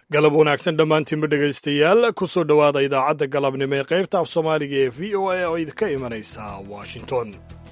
galab wanaagsan dhammaantiinba dhegaystayaal ku soo dhowaada idaacadda galabnimo ee qaybta af soomaaliga ee v o a oo idinka imanaysa washington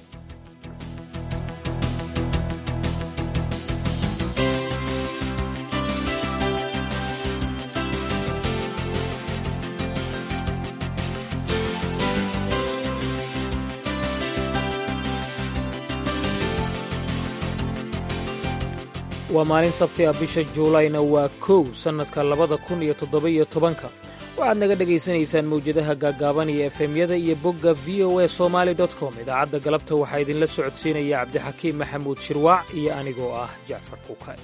waa maalin sabti ah bisha juulayna waa kow sannadka labada kun iyo toddoba-iyo tobanka waxaad naga dhegaysanaysaan mawjadaha gaaggaaban iyo efemyada iyo bogga v o a somaali com idaacadda galabta waxaa idinla socodsiinaya cabdixakiim maxamuud shirwaac iyo anigoo ah jacfar kuukay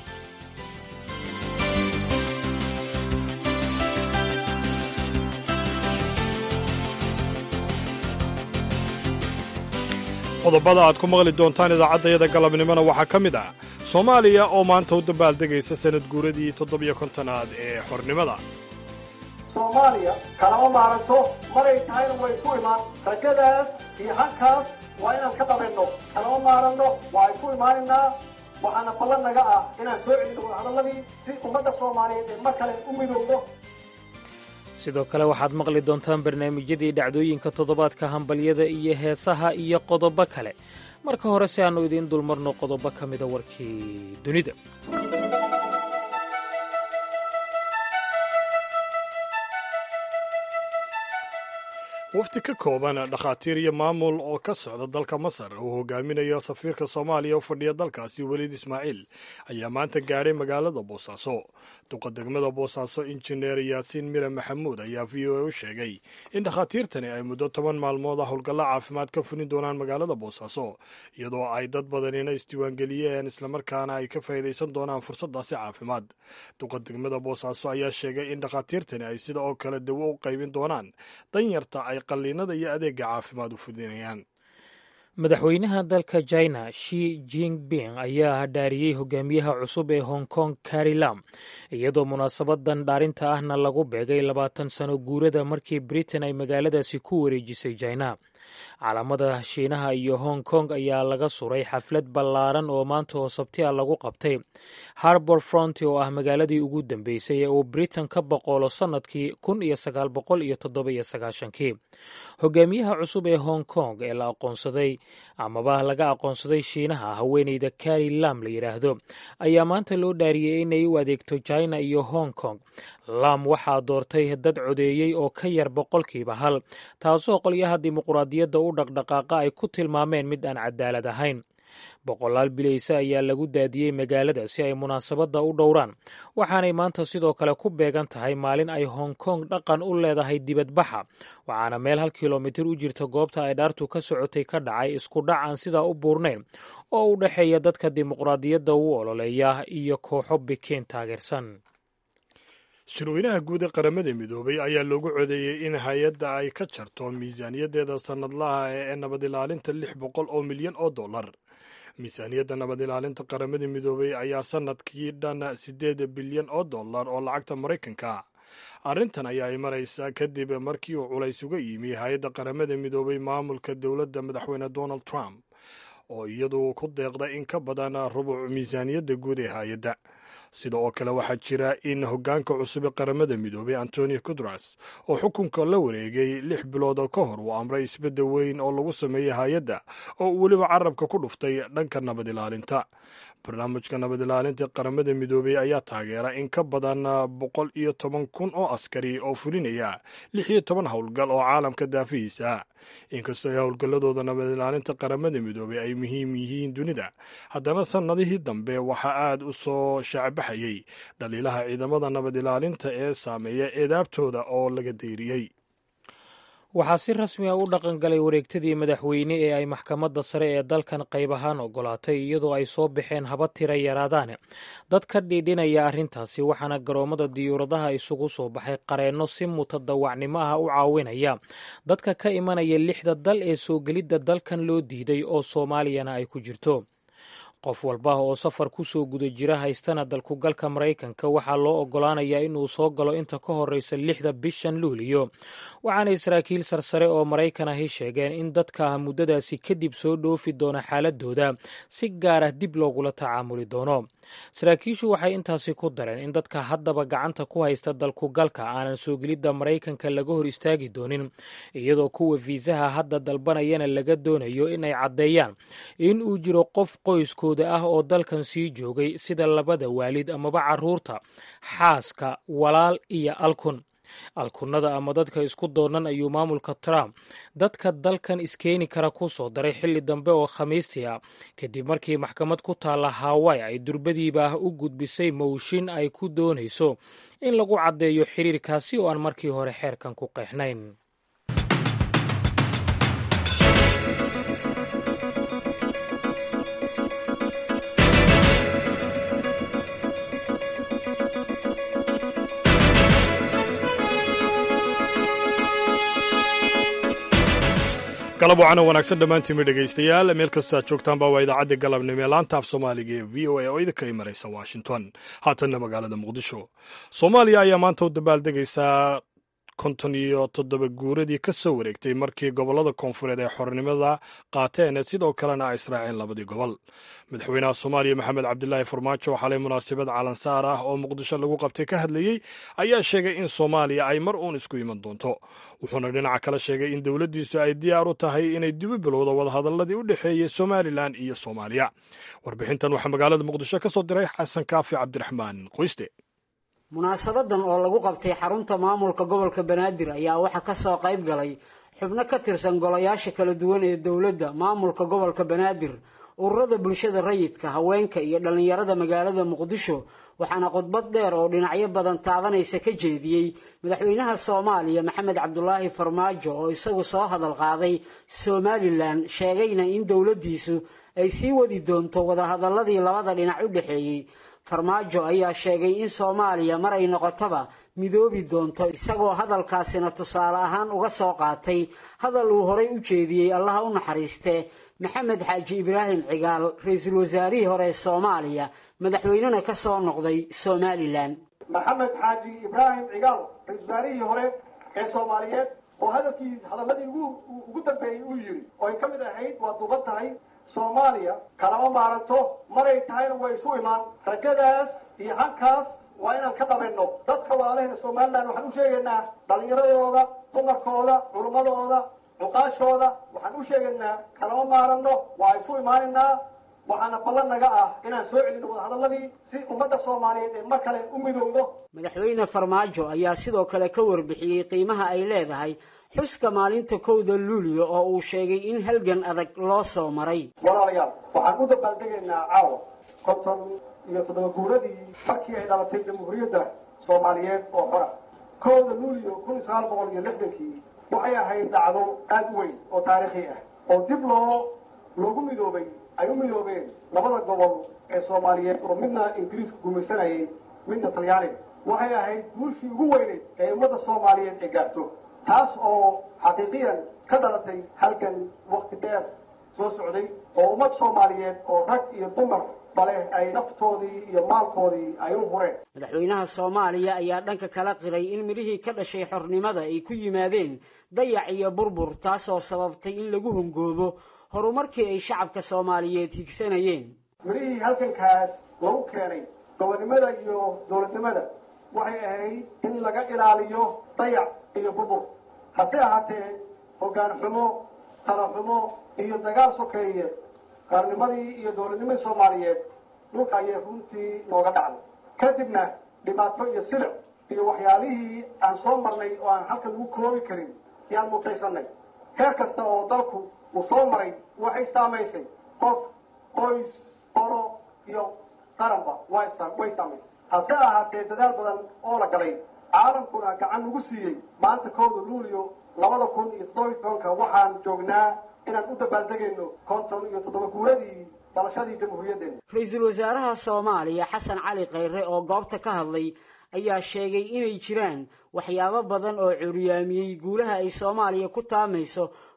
qodobada aad ku maqli doontaan idaacaddayada galabnimona waxaa ka mid ah soomaaliya oo maanta u dabaaldegaysa sanad guuradii toddobiyo kontonaad ee xornimada soomaaliya kalama maaranto maray tahayna way isu imaan rajadaas iyo halkaas waa inaan ka dhabayno kalama maaranno waa isu imaanaynaa waxaana ballan naga ah inaan soo celino wadahadalladii si ummadda soomaaliyeed ee mar kale u midowdo sidoo kale waxaad maqli doontaan barnaamijyadii dhacdooyinka toddobaadka hambalyada iyo heesaha iyo qodobo kale marka hore si aannu idiin dulmarno qodobo ka mida warkii dunida wafdi ka kooban dhakhaatiir iyo maamul oo ka socda dalka masar uu hogaaminayo safiirka soomaaliya u fadhiya dalkaasi weliid ismaaciil ayaa maanta gaadhay magaalada boosaaso duqa degmada boosaaso injineer yaasiin mire maxamuud ayaa v o a u sheegay in dhakhaatiirtani ay muddo toban maalmood ah howlgallo caafimaad ka fulin doonaan magaalada boosaaso iyadoo ay dad badanina isdiiwaangeliyeen islamarkaana ay ka faa'iidaysan doonaan fursaddaasi caafimaad duqa degmada boosaaso ayaa sheegay in dhakhaatiirtani ay sida oo kale dawo u qaybin doonaan danyarta ay qalliinada iyo adeega caafimaad u fudinayaan madaxweynaha dalka china shi jinping ayaa dhaariyey hogaamiyaha cusub ee hong kong carri lam iyadoo munaasabadan dhaarinta ahna lagu beegay labaatan sano guurada markii britain ay magaaladaasi ku wareejisay china calaamada shiinaha iyo hong kong ayaa laga suray xaflad ballaaran oo maanta oo sabti a lagu qabtay harbor front oo ah magaaladii ugu dambeysay ee uu britain ka boqolo sannadkii kun iyo sagaal boqol iyo toddoba iyo sagaashankii hogaamiyaha cusub ee hong kong ee la aqoonsaday amaba laga aqoonsaday shiinaha haweeneyda carri lam la yidhaahdo ayaa maanta loo dhaariyey inay u adeegto china iyo hong kong lam waxaa doortay dad codeeyey oo ka yar boqolkiiba hal taasoo qolyaha dimuquraadiyadda u dhaqdhaqaaqa ay ku tilmaameen mid aan cadaalad ahayn boqolaal bilayse ayaa lagu daadiyey magaalada si ay munaasabadda u dhowraan waxaanay maanta sidoo kale ku beegan tahay maalin ay hong kong dhaqan u leedahay dibadbaxa waxaana meel hal kilomitir u jirta goobta ay dhaartu ka socotay ka dhacay isku dhac aan sidaa u buurnayn oo u dhexeeya dadka dimuqraadiyadda u ololeeya iyo kooxo bikiin taageersan shirweynaha guud ee qaramada midoobay ayaa loogu codeeyey in hay-adda ay ka jarto miisaaniyaddeeda sannadlaha ee nabad ilaalinta lix boqol oo milyan oo dollar miisaaniyadda nabad ilaalinta qaramada midoobay ayaa sannadkii dhan siddeed bilyan oo dollar oo lacagta maraykanka arrintan ayaa imanaysa kadib markii uu culays uga yimi hay-adda qaramada midoobay maamulka dowladda madaxweyne donald trump oo iyadu ku deeqda in ka badan rubuc miisaaniyadda guud ee hay-adda sida oo kale waxaa jira in hoggaanka cusub ee qaramada midoobay antonio gutras oo xukunka la wareegay lix bilood ka hor uu amray isbeddel weyn oo lagu sameeyey hay-adda oo uu weliba carabka ku dhuftay dhanka nabad ilaalinta barnaamijka nabad ilaalinta qaramada midoobey ayaa taageera in ka badan boqol iyo toban kun oo askari oo fulinaya lix iyo toban howlgal oo caalamka daafihiisa inkastoo ay howlgalladooda nabad ilaalinta qaramada midoobey ay muhiim yihiin dunida haddana sannadihii dambe waxaa aad u soo shaacbaxayey dhaliilaha ciidamada nabad ilaalinta ee saameeya eedaabtooda oo laga dayriyey waxaa si rasmi a u dhaqan galay wareegtadii madaxweyne ee ay maxkamadda sare ee dalkan qayb ahaan ogolaatay iyadoo ay soo baxeen haba tira yaraadaane dad ka dhiidhinaya arrintaasi waxaana garoommada diyuuradaha isugu soo baxay qareenno si mutadawacnimo ah u caawinaya dadka ka imanaya lixda dal ee soo gelidda dalkan loo diiday oo soomaaliyana ay ku jirto qof walba oo safar ku soo guda jira haystana dalkugalka maraykanka waxaa loo oggolaanayaa inuu soo galo inta ka horreysa lixda bishan luuliyo waxaanay saraakiil sarsare oo maraykan ahi sheegeen in dadka muddadaasi kadib soo dhoofi doona xaaladooda si gaar ah dib loogula tacaamuli doono saraakiishu waxay intaasi ku dareen in dadka haddaba gacanta ku haysta dalkugalka aanan soo gelidda maraykanka laga hor istaagi doonin iyadoo kuwa fiisaha hadda dalbanayana laga doonayo in ay caddeeyaan in uu jiro qof qoyskooda ah oo dalkan sii joogay sida labada waalid amaba carruurta xaaska walaal iyo alkun alkunada ama dadka isku doonan ayuu maamulka trump dadka dalkan iskeeni kara ku soo daray xilli dambe oo khamiistii ah kadib markii maxkamad ku taalla hawai ay durbadiiba ah u gudbisay mowshin ay ku doonayso in lagu caddeeyo xiriirkaasi oo aan markii hore xeerkan ku qeexnayn galab wacana wanaagsan dhammaantiinma dhegaystayaal meel kastoo aad joogtaanba waa idaacadda galabnimo ee laanta af soomaaliga ee v o a oo idinka imaraysa washington haatanna magaalada muqdisho soomaaliya ayaa maanta u dabaaldegaysaa konton iyo toddoba guuradii ka soo wareegtay markii gobollada koonfureed ay xornimada qaateen sidoo kalena ay israaceen labadii gobol madaxweynaha soomaaliya maxamed cabdilaahi farmaajo oo xalay munaasabad calansaar ah oo muqdisho lagu qabtay ka hadlayey ayaa sheegay in soomaaliya ay mar uun isku iman doonto wuxuuna dhinaca kale sheegay in dowladdiisu ay diyaar u tahay inay dibu bilowdo wadahadalladii u dhexeeyey somalilan iyo soomaaliya warbixintan waxaa magaalada muqdisho ka soo diray xasan kaafi cabdiraxmaan qoyste munaasabadan oo lagu qabtay xarunta maamulka gobolka banaadir ayaa waxaa kasoo qayb galay xubno ka tirsan golayaasha kala duwan ee dowladda maamulka gobolka banaadir ururada bulshada rayidka haweenka iyo dhallinyarada magaalada muqdisho waxaana khudbad dheer oo dhinacyo badan taabanaysa ka jeediyey madaxweynaha soomaaliya maxamed cabdulaahi farmaajo oo isagu soo hadal qaaday somalilan sheegayna in dowladdiisu ay sii wadi doonto wadahadaladii labada dhinac u dhexeeyey farmaajo ayaa sheegay in soomaaliya mar ay noqotaba midoobi doonto isagoo hadalkaasina tusaale ahaan uga soo qaatay hadal uu horay u jeediyey allaha u naxariiste maxamed xaaji ibraahim cigaal ra-iisul wasaarihii hore ee soomaaliya madaxweynena ka soo noqday somalilan maxamed xaaji ibraahim cigaal ra-isul wasaarihii hore ee soomaaliyeed oo hadalkii hadaladii ugu dambeeyey uu yidhi oo ay ka mid ahayd waa duuban tahay soomaaliya kalama maaranto maray tahayna way isu imaan rajadaas iyo hankaas waa inaan ka dhamayno dadka walaalahena somalilan waxaan u sheegaynaa dhallinyaradooda dumarkooda culummadooda cuqaashooda waxaan u sheegaynaa kalama maaranno waa isu imaanaynaa waxaana ballan naga ah inaan soo celino wadahadaladii si ummadda soomaaliyeed ee mar kale u midowdo madaxweyne farmaajo ayaa sidoo kale ka warbixiyey qiimaha ay leedahay xuska maalinta kowda luulyo oo uu sheegay in halgan adag loo soo maray walaalayaal waxaan u dabaaldegaynaa caawa konton iyo toddoba guuradii markii ay dhalatay jamhuuriyadda soomaaliyeed oo xora kowda luulyo kun iyo sagaal boqol iyo lixdankii waxay ahayd dhacdo aada u weyn oo taariikhi ah oo dib loo loogu midoobay ay u midoobeen labada gobol ee soomaaliyeed oo midna ingiriisku gumaysanayay midna talyaaniga waxay ahayd guulshii ugu weyneyd ee ummadda soomaaliyeed ee gaarto taas oo xaqiiqiyan ka dhalatay halgan wakti dheer soo socday oo ummad soomaaliyeed oo rag iyo dumar bale ay naftoodii iyo maalkoodii ay u hureen madaxweynaha soomaaliya ayaa dhanka kala qiray in midhihii ka dhashay xornimada ay ku yimaadeen dayac iyo burbur taasoo sababtay in lagu hongoobo horumarkii ay shacabka soomaaliyeed higsanayeen midhihii halgankaas lagu keenay gobonnimada iyo dowladnimada waxay ahayd in laga ilaaliyo dayac iyo burbur hase ahaatee hoggaan xumo tala xumo iyo dagaal sokeeye qaarnimadii iyo dowladnimadii soomaaliyeed dhulka ayay runtii nooga dhacday kadibna dhibaato iyo silic iyo waxyaalihii aan soo marnay oo aan halkan lagu koobi karin yaan mutaysanay heer kasta oo dalku uu soo maray waxay saamaysay qof qoys qolo iyo qaranba way saamaysay hase ahaatee dadaal badan oo la galay caalamkuna gacan nagu siiyey maanta kowda luulyo labada kun iyo toddobiy tobanka waxaan joognaa inaan u dabaaldegayno konton iyo toddoba guuradii dalashadii jamhuuriyaddeena ra-iisul wasaaraha soomaaliya xasan cali khayre oo goobta ka hadlay ayaa sheegay inay jiraan waxyaabo badan oo curyaamiyey guulaha ay soomaaliya ku taamayso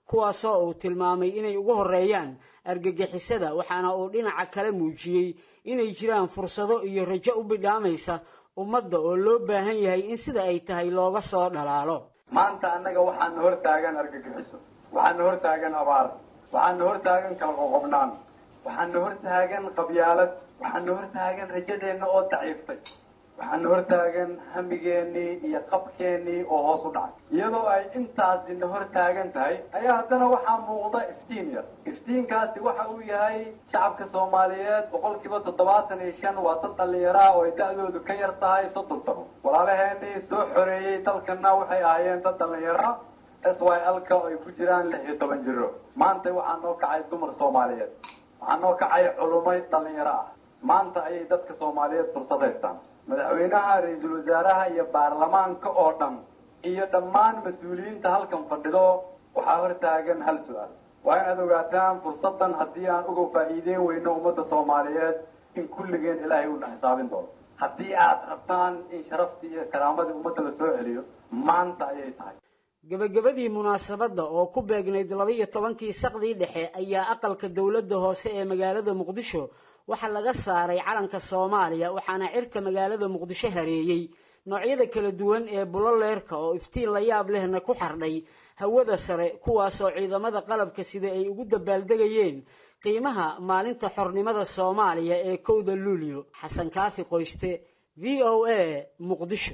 kuwaasoo uu tilmaamay inay ugu horeeyaan argagixisada waxaana uu dhinaca kale muujiyey inay jiraan fursado iyo rajo u bidhaamaysa ummadda oo loo baahan yahay in sida ay tahay looga soo dhalaalo maanta annaga waxaana hor taagan argagixiso waxaana hor taagan abaar waxaana hor taagan kala qoqobnaan waxaana hor taagan qabyaalad waxaana hor taagan rajadeenna oo daciiftay waxaana hor taagan hamigeennii iyo qabkeennii oo hoos u dhacay iyadoo ay intaasina hor taagan tahay ayaa haddana waxaa muuqda iftiin yar iftiinkaasi waxa uu yahay shacabka soomaaliyeed boqolkiiba toddobaatan iyo shan waa dad dhallinyaraa oo ay da-doodu ka yar tahay soddon sano walaalaheenii soo xoreeyey dalkana waxay ahaayeen dad dhallinyara s y l-ka oo ay ku jiraan lix iyo toban jiro maanta waxaa noo kacay dumar soomaaliyeed waxaa noo kacay culumay dhallinyaro ah maanta ayay dadka soomaaliyeed fursad haystaan madaxweynaha ra-iisul wasaaraha iyo baarlamaanka oo dhan iyo dhammaan mas-uuliyiinta halkan fadhido waxaa hor taagan hal su-aal waa inaad ogaataan fursaddan haddii aan uga faa'iideyn weyno ummadda soomaaliyeed in kulligeen ilaahay uuna xisaabin doono haddii aad rabtaan in sharaftii iyo karaamadii ummadda la soo celiyo maanta ayay tahay gebagabadii munaasabadda oo ku beegnayd laba iyo tobankii saqdii dhexe ayaa aqalka dowladda hoose ee magaalada muqdisho waxaa laga saaray calanka soomaaliya waxaana cirka magaalada muqdisho hareeyey noocyada kala duwan ee buloleerka oo iftiin la yaab lehna ku xardhay hawada sare kuwaasoo ciidamada qalabka sida ay ugu dabaaldegayeen qiimaha maalinta xornimada soomaaliya ee kowda luulyo xasan kaafi qoyste v o a muqdisho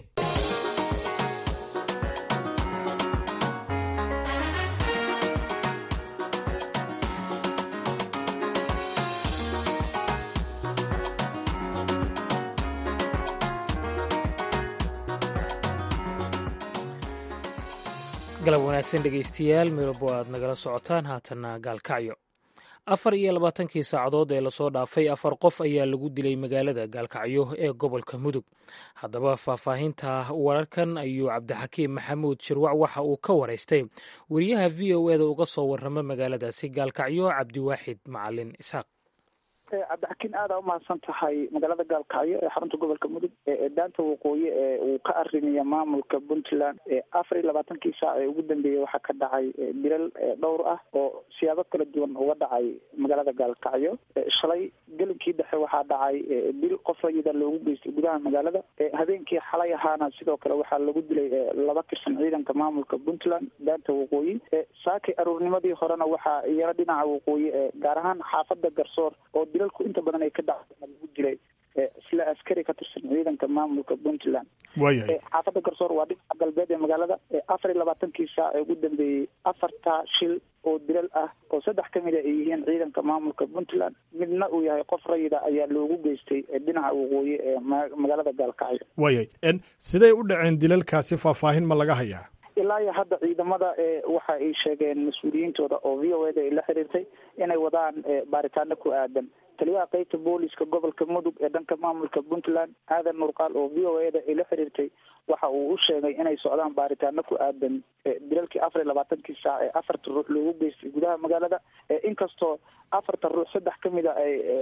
galab wanaagsan dhegaystayaal midabo aad nagala socotaan haatanna gaalkacyo afar iyo labaatankii saacadood ee lasoo dhaafay afar qof ayaa lagu dilay magaalada gaalkacyo ee gobolka mudug haddaba faahfaahinta wararkan ayuu cabdixakiim maxamuud shirwac waxa uu ka waraystay weriyaha v o eda uga soo warrama magaaladaasi gaalkacyo cabdiwaaxid macalin isaaq cabdixakiin aada umahadsan tahay magaalada gaalkacyo ee xarunta gobolka mudug ee daanta waqooyi ee uu ka arimaya maamulka puntland afar iyo labaatankii saac ee ugu dambeeyey waxaa ka dhacay dilal dhowr ah oo siyaabo kala duwan uga dhacay magaalada gaalkacyo shalay gelinkii dhexe waxaa dhacay dil qof rayida loogu geystay gudaha magaalada habeenkii xalay ahaana sidoo kale waxaa lagu dilay laba tirsan ciidanka maamulka puntland daanta waqooyi saakay aruurnimadii horena waxaa iyana dhinaca waqooyi gaar ahaan xaafada garsoor oo dilalku inta badan ay ka dhaceen lagu dilay isla askari ka tirsan ciidanka maamulka puntland waayahay xaafada garsoor waa dhinaca galbeed ee magaalada afar iyo labaatankii saac ee ugu dambeeyey afarta shil oo dilal ah oo saddex ka mid a ay yihiin ciidanka maamulka puntland midna uu yahay qof rayida ayaa loogu geystay dhinaca waqooyi ee magaalada gaalkacyo waayahay siday u dhaceen dilalkaasi faahfaahin ma laga hayaa ilaa iyo hadda ciidamada waxa ay sheegeen mas-uuliyiintooda oo v o eda ay la xiriirtay inay wadaan baaritaano ku aadan taliyaha qeybta booliska gobolka mudug ee dhanka maamulka puntland aadan nurqaal oo v o eda ay la xiriirtay waxa uu u sheegay inay socdaan baaritaano ku aadan dilalkii afar iyo labaatankii saac ee afarta ruux loogu geystay gudaha magaalada inkastoo afarta ruux saddex ka mid a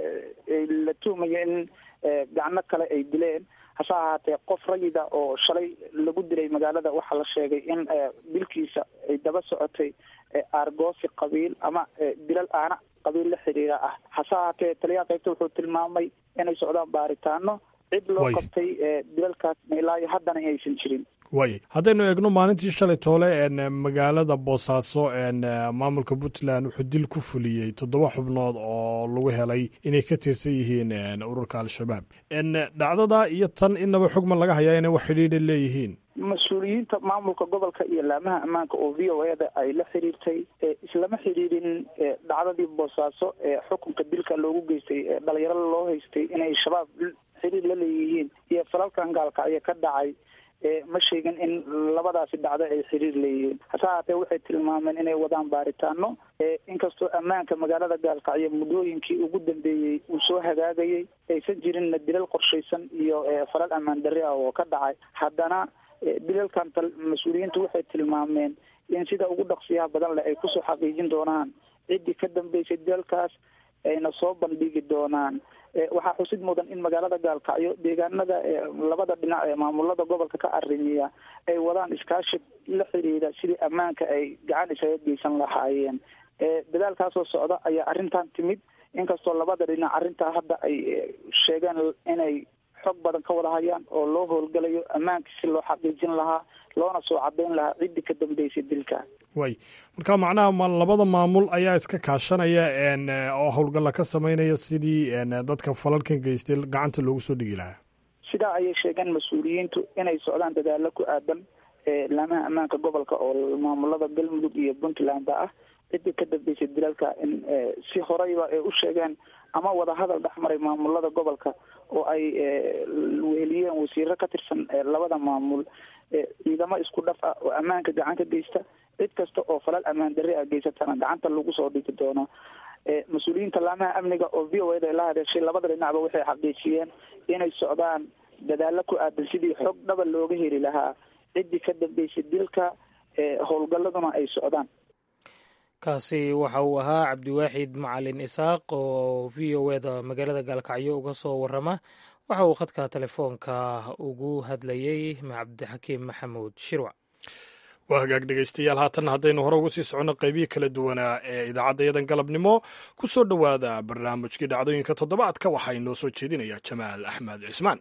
ay la tuhmayo in gacno kale ay dileen hase ahaatee qof rayida oo shalay lagu dilay magaalada waxaa la sheegay in dilkiisa ay daba socotay aargoosi qabiil ama dilal aana qabiil la xiriira ah hase ahaatee taliyaha qaybta wuxuu tilmaamay inay socdaan baaritaano cid loo qabtay dilalkaasna ilaa iyo haddana aysan jirin waayay haddaynu eegno maalintii shalay toole magaalada boosaaso maamulka puntland wuxuu dil ku fuliyey toddoba xubnood oo lagu helay inay ka tirsan yihiin ururka al-shabaab dhacdada iyo tan inaba xogman laga hayaa inay wax xidhiidha leeyihiin mas-uuliyiinta maamulka gobolka iyo laamaha ammaanka oo v o eda ay la xiriirtay islama xiriirin dhacdadii boosaaso ee xukunka dilka loogu geystay dhalinyaro loo haystay inay shabaab xiriir la leeyihiin iyo falalkan gaalkacyo ka dhacay ma sheegin in labadaasi dhacdo ay xiriir leeyihiin hase ahaatee waxay tilmaameen inay wadaan baaritaano inkastoo ammaanka magaalada gaalkacyo muddooyinkii ugu dambeeyey uu soo hagaagayay aysan jirinna dilal qorshaysan iyo falal ammaan darri ah oo ka dhacay haddana dilalkan mas-uuliyiintu waxay tilmaameen in sida ugu dhaqsiyaha badan leh ay kusoo xaqiijin doonaan ciddii ka dambeysay dilalkaas ayna soo bandhigi doonaan waxaa xusid mudan in magaalada gaalkacyo deegaanada labada dhinac ee maamulada gobolka ka arrimiya ay wadaan iskaashi la xiriira sidii ammaanka ay gacan isaga geysan lahaayeen dadaalkaasoo socda ayaa arrintan timid inkastoo labada dhinac arrintaa hadda ay sheegeen inay xog badan ka wada hayaan oo loo howlgalayo ammaanka si loo xaqiijin lahaa loona soo cadeyn lahaa ciddii ka dambeysay dilka way marka macnaha ma labada maamul ayaa iska kaashanaya oo howlgalla ka sameynaya sidii dadka falalkan geystay gacanta loogu soo dhigi lahaa sidaa ayay sheegeen mas-uuliyiintu inay socdaan dadaalo ku aadan laamaha ammaanka gobolka oo maamulada galmudug iyo puntlandba ah ciddii ka dambeysay dilalka in si horeyba ay u sheegeen ama wadahadal dhexmaray maamulada gobolka oo ay weheliyeen wasiiro ka tirsan labada maamul ciidamo isku dhaf ah oo ammaanka gacan ka geysta cid kasta oo falal ammaan darre ah geysatana gacanta lagu soo dhigi doono mas-uuliyiinta laamaha amniga oo v o eda ay la hadheeshay labada dhinacba waxay xaqiijiyeen inay socdaan dadaalo ku aadan sidii xog dhaba looga heli lahaa ciddii ka dambeysay dilka howlgalladuna ay socdaan kaasi waxa uu ahaa cabdiwaaxid macalin isaaq oo v o eda magaalada gaalkacyo uga soo warama waxa uu khadka telefoonka ugu hadlayey cabdixakiim maxamuud shirwac waa hagaag dhegaystayaal haatan haddaynu hore ugu sii soconno qaybihii kala duwanaa ee idaacaddayadan galabnimo ku soo dhowaada barnaamijkii dhacdooyinka toddobaadka waxaa inoo soo jeedinaya jamaal axmed cismaan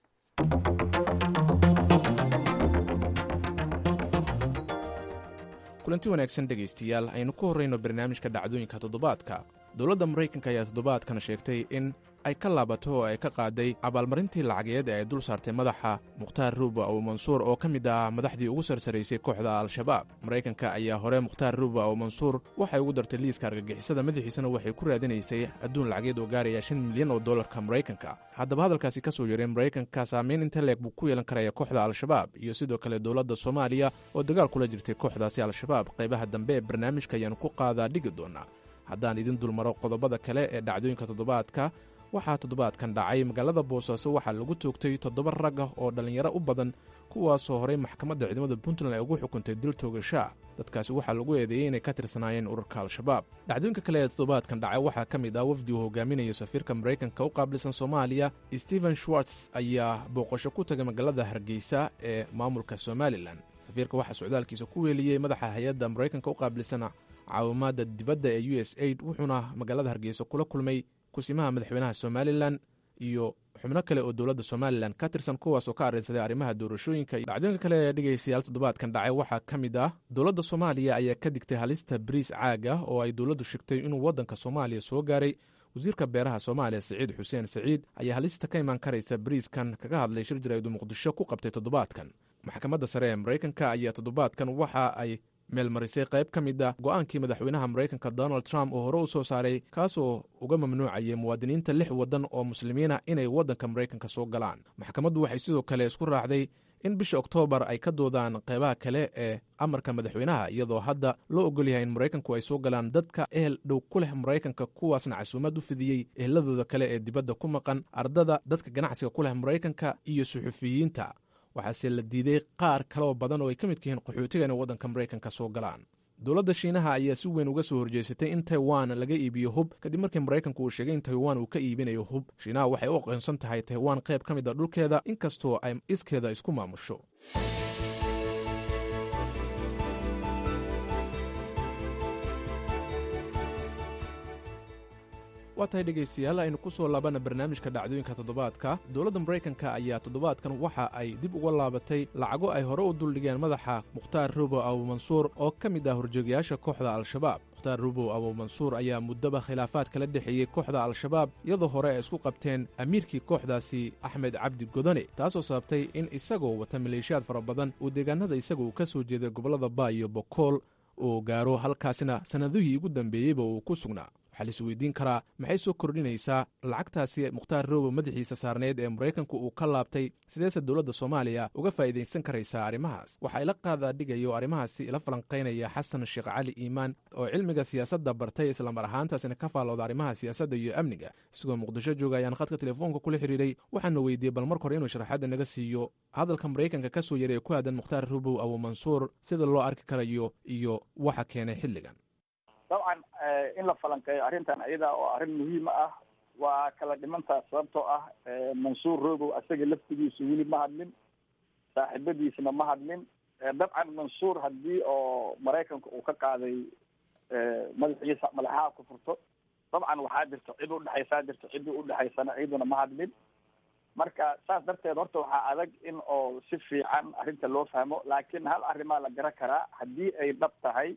kulanti wanaagsan dhegaystayaal aynu ku horrayno barnaamijka dhacdooyinka toddobaadka dowladda maraykanka ayaa toddobaadkan sheegtay in ay ka laabato oo ay ka qaaday abaalmarintii lacageed ee ay dul saartay madaxa mukhtaar ruuba ow mansuur oo ka mid ah madaxdii ugu sarsaraysay kooxda al-shabaab maraykanka ayaa hore mukhtaar ruuba ow mansuur waxay ugu dartay liiska argagixisada madaxiisana waxay ku raadinaysay adduun lacageed oo gaaraya shan milyan oo dollarka maraykanka haddaba hadalkaasi ka soo yeray maraykanka saameyn inta leeg buu ku yeelan karaya kooxda al-shabaab iyo sidoo kale dowladda soomaaliya oo dagaal kula jirtay kooxdaasi al-shabaab qaybaha dambe ee barnaamijka ayaanu ku qaadaa dhigi doonaa haddaan idin dulmaro qodobada kale ee dhacdooyinka toddobaadka waxaa toddobaadkan dhacay magaalada boosaaso waxaa lagu toogtay toddoba rag ah oo dhallinyaro u badan kuwaasoo horey maxkamadda ciidamada puntland ay ugu xukuntay dil toogashaa dadkaasi waxaa lagu eedeeyey inay ka tirsanaayeen ururka al-shabaab dhacdooyinka kale ee toddobaadkan dhacay waxaa ka mid ah wafdi uu hogaaminayo safiirka maraykanka u qaabilsan soomaaliya stephen schwartz ayaa booqasho ku tagay magaalada hargeysa ee maamulka somalilan safiirka waxaa socdaalkiisa ku weeliyey madaxa hay-adda maraykanka u qaabilsan caawimaadda dibadda ee u s aid wuxuuna magaalada hargeysa kula kulmay kusimaha madaxweynaha somalilan iyo xubno kale oo dowladda somalilan ka tirsan kuwaasoo ka arrinsaday arrimaha doorashooyinka dhacdooyinka kale ee dhegaystayaal toddobaadkan dhacay waxaa ka mid ah dowladda soomaaliya ayaa ka digtay halista bariis caag ah oo ay dowladdu sheegtay inuu waddanka soomaaliya soo gaaray wasiirka beeraha soomaaliya siciid xuseen siciid ayaa halista ka imaan karaysa bariiskan kaga hadlay shir jaraa'id uu muqdisho ku qabtay toddobaadkan maxkamadda sare ee maraykanka ayaa toddobaadkan waxa ay meelmarisay qayb ka mid a go'aankii madaxweynaha maraykanka donald trump oo hore u soo saaray kaasoo uga mamnuucayay muwaadiniinta lix waddan oo muslimiina inay waddanka maraykanka soo galaan maxkamaddu waxay sidoo kale isku raacday in bisha oktoobar ay ka doodaan qaybaha kale ee amarka madaxweynaha iyadoo hadda loo ogol yahay in maraykanku ay soo galaan dadka ehel dhow ku leh maraykanka kuwaasna casuumad u fidiyey eheladooda kale ee dibadda ku maqan ardada dadka ganacsiga ku leh maraykanka iyo suxufiyiinta waxaase la diiday qaar kaleoo badan oo ay ka midka yihiin qaxootiga inay waddanka maraykanka soo galaan dowladda shiinaha ayaa si weyn uga soo horjeesatay in taiwan laga iibiyo hub kadib markii maraykanku uu sheegay in taiwan uu ka iibinayo hub shiinaha waxay u aqoonsan tahay taiwan qayb ka mid a dhulkeeda inkastoo ay iskeeda isku maamusho waa tahay dhegaystayaal aynu ku soo laabana barnaamijka dhacdooyinka toddobaadka dowladda maraykanka ayaa toddobaadkan waxa ay dib uga laabatay lacago ay hore u duldhigeen madaxa mukhtaar rubow abu mansuur oo ka mid ah horjoogayaasha kooxda al-shabaab mukhtaar rubow abu mansuur ayaa muddaba khilaafaad kala dhexeeyey kooxda al-shabaab iyadoo hore ay isku qabteen amiirkii kooxdaasi axmed cabdi godane taasoo sababtay in isagoo wata maleeshiyaad fara badan uu deegaanada isaga uu ka soo jeeday gobollada baa iyo bokool uu gaaro halkaasina sannadihii ugu dambeeyeyba uu ku sugnaa waxaa la isweydiin karaa maxay soo kordhinaysaa lacagtaasi mukhtaar roobo madaxiisa saarneyd ee maraykanku uu ka laabtay sideese dowladda soomaaliya uga faa'iidaysan karaysaa arrimahaas waxaa ila qaadaa dhigayo arrimahaasi ila falanqaynaya xasan sheekh cali iimaan oo cilmiga siyaasadda bartay islamar ahaantaasina ka faallooda arrimaha siyaasadda iyo amniga isagoo muqdisho jooga ayaan khadka telefoonka kula xidhiiray waxaana weydiiyey bal marka hore inuu sharaxaadda naga siiyo hadalka maraykanka ka soo yaray ee ku aadan mukhtaar rubow abu mansuur sida loo arki karayo iyo waxa keenay xilligan dabcan in la falanqeeyo arrintan iyada oo arrin muhiima ah waa kala dhimantaa sababtoo ah mansuur rogow asaga laftigiisa weli ma hadlin saaxiibadiisna ma hadlin dabcan mansuur haddii oo maraykanka uu ka qaaday madaxiisa madaxaha ku furto dabcan waxaa jirta cid udhexaysaa jirta ciddii udhexaysana ciiduna ma hadlin marka saas darteed horta waxaa adag in oo si fiican arrinta loo fahmo laakiin hal arrimaa la garan karaa haddii ay dhab tahay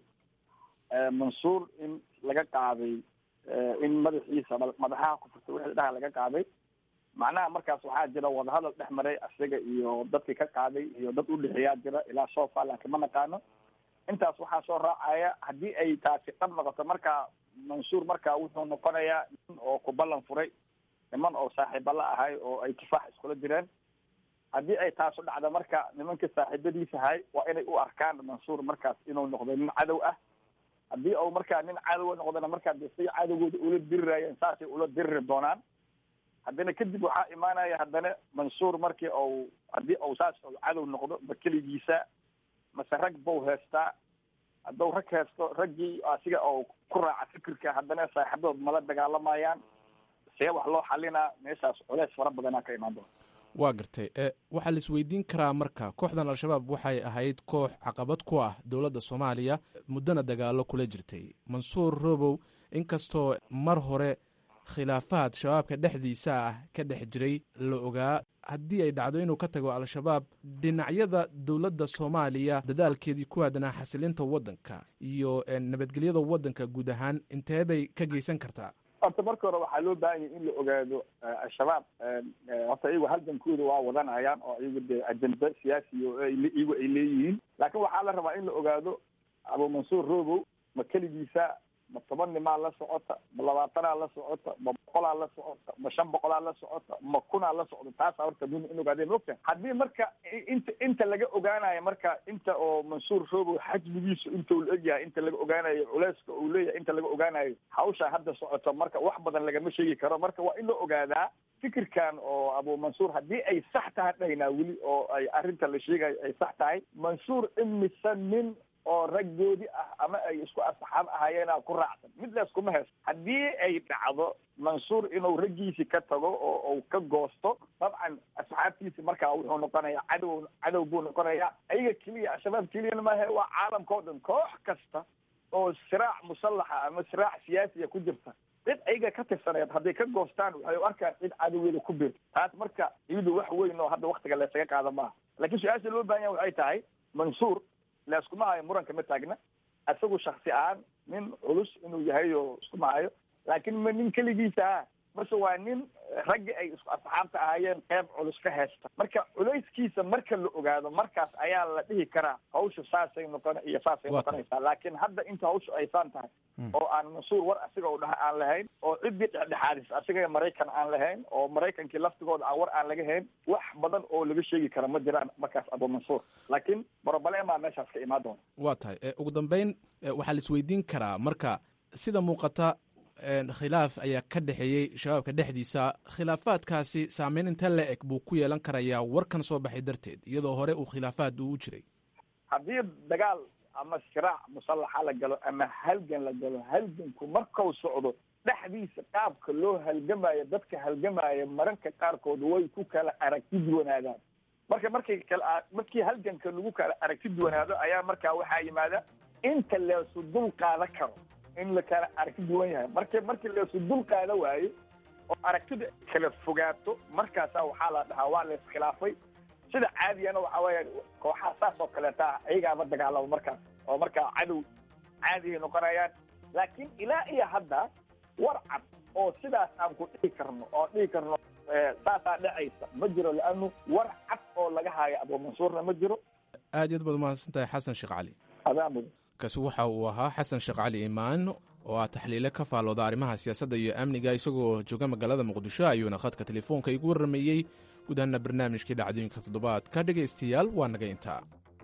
mansuur in laga qaaday in madaxiisa madaxaha ku furta wixii dhaha laga qaaday macnaha markaas waxaa jira wadahadal dhex maray isaga iyo dadkii ka qaaday iyo dad udhexeeyaa jira ilaa sofa laakiin ma naqaano intaas waxaa soo raacaya haddii ay taasi dhab noqoto marka mansuur marka wuxuu noqonayaa nin oo ku ballan furay niman oo saaxiiba la ahay oo ay kifaax iskula jireen haddii ay taasu dhacdo marka nimanka saaxiibadiisa ahay waa inay u arkaan mansuur markaas inuu noqdo nin cadow ah haddii uu markaa nin cadowa noqdona markaa de say cadowgooda ula dirirayeen saasay ula diriri doonaan haddana kadib waxaa imaanaya haddana mansuur markii ou haddii uu saas u cadow noqdo ma keligiisa mase rag bau heestaa hadduu rag heesto raggii asiga oo ku raaca fikirka haddana saaxiibadood mala dagaalamayaan see wax loo xalinaa meeshaas culeys fara badanaa ka imaan doona waa gartay waxaa la isweydiin karaa marka kooxdan al-shabaab waxay ahayd koox caqabad ku ah dowladda soomaaliya muddona dagaalo kula jirtay mansuur robow inkastoo mar hore khilaafaad shabaabka dhexdiisa ah ka dhex jiray la ogaa haddii ay dhacdo inuu ka tago al-shabaab dhinacyada dowladda soomaaliya dadaalkeedii ku aadanaa xasilinta waddanka iyo nabadgelyada waddanka guud ahaan intee bay ka geysan kartaa horta marka hore waxaa loo baahan yahy in la ogaado al-shabaab horta iyagu halgankooda waa wadanayaan oo iyagu dee ajenda siyaasi o iyagu ay leeyihiin laakiin waxaa la rabaa in la ogaado abu mansuur robow ma keligiisa ma toban nimaa la socota ma labaatanaa la socota ma boqolaa la socota ma shan boqolaa la socota ma kunaa la socda taasaa horta muhim in ogaadeen mogta haddii marka inta inta laga ogaanayo marka inta oo mansuur robow xajmigiisu inta uu la egyahay inta laga ogaanayo culeyska uu leeyahay inta laga ogaanayo hawsha hadda socoto marka wax badan lagama sheegi karo marka waa in la ogaadaa fikirkan oo abu mansuur haddii ay sax tahay dhaynaa weli oo ay arrinta la sheegayo ay sax tahay mansuur imise nin oo raggoodii ah ama ay isku asxaab ahaayeena ku raacsan mid layskuma heesto haddii ay dhacdo mansuur inuu raggiisi ka tago oo uu ka goosto dabcan asxaabtiisi markaa wuxuu noqonayaa cadow cadow buu noqonayaa ayaga keliya al-shabaab keliyana maahe waa caalamka o dhan koox kasta oo siraac musallaxa ama siraac siyaasiya ku jirta cid ayaga ka tirsaneed hadday ka goostaan waxay u arkaan cid cadowgeeda ku biirto taas marka iyadu wax weyn oo hadda waktiga laysaga qaada maaha laakiin su-aasha loo baahan yaha waxay tahay mansuur laiskuma hayo muranka ma taagna isagu shaksi ahaan nin culus inuu yahay oo iskuma hayo laakiin ma nin keligiisa ah mase waa nin raggi ay isku asxaabta ahaayeen qeyb culus ka haysta marka culayskiisa marka la ogaado markaas ayaa la dhihi karaa hawsha saasay noqon iyo saasay noqonaysaa laakiin hadda inta hawsha aysaan tahay oo aan mansuur war asiga u dhaha aan lahayn oo ciddii dhexdhexaadis asiga maraykan aan lahayn oo maraykankii laftigooda aan war aan laga hayn wax badan oo laga sheegi kara ma jiraan markaas abu mansuur laakiin broblema meeshaas ka imaan doona waa tahay ugu dambeyn waxaa la isweydiin karaa marka sida muuqata khilaaf ayaa ka dhexeeyey shabaabka dhexdiisa khilaafaadkaasi saameyn inta la eg buu ku yeelan karayaa warkan soo baxay darteed iyadoo hore uu khilaafaad uu u jiray haddii dagaal ama siraac musallaxa la galo ama halgan la galo halganku markau socdo dhexdiisa qaabka loo halgamayo dadka halgamaya maranka qaarkood way ku kala aragti duwanaadaan marka markay kala markii halganka lagu kala aragti duwanaado ayaa markaa waxaa yimaada inta leesu dul qaada karo in la kala aragti duwan yahay marka markii leesu dul qaada waayo oo aragtida kala fogaato markaasaa waxaa la dhahaa waa la iskhilaafay sida caadiyana waxa weya kooxaha saas oo kaleeta ah ayagaaba dagaalamo markaas oo markaa cadow caadihay noqonayaan laakiin ilaa iyo hadda war cad oo sidaas aan ku dhihi karno oo dhihi karno saasaa dhacaysa ma jiro laanu war cad oo laga haayo abu mansuurna ma jiro aad iyo aad baad umahadsan tahay xasan sheekh cali adaa mudan kaasi waxa uu ahaa xasan sheekh cali imaan oo ah taxliile ka faallooda arrimaha siyaasadda iyo amniga isagoo jooga magaalada muqdisho ayuuna khadka telefoonka igu warrameeyey guud ahaana barnaamijkii dhacdooyinka toddobaadka dhegaystayaal waa naga intaa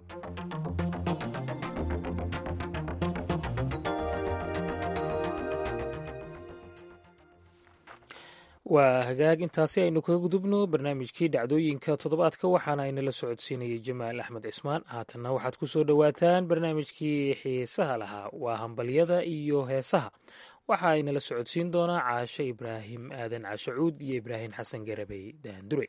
waa hagaag intaasi aynu kaga gudubno barnaamijkii dhacdooyinka toddobaadka waxaana aynala socodsiinayay jamaal axmed cismaan haatanna waxaad ku soo dhowaataan barnaamijkii xiisaha lahaa waa hambalyada iyo heesaha waxa aynala socodsiin doonaa caashe ibraahim aadan cashacuud iyo ibraahim xasan garabey daandure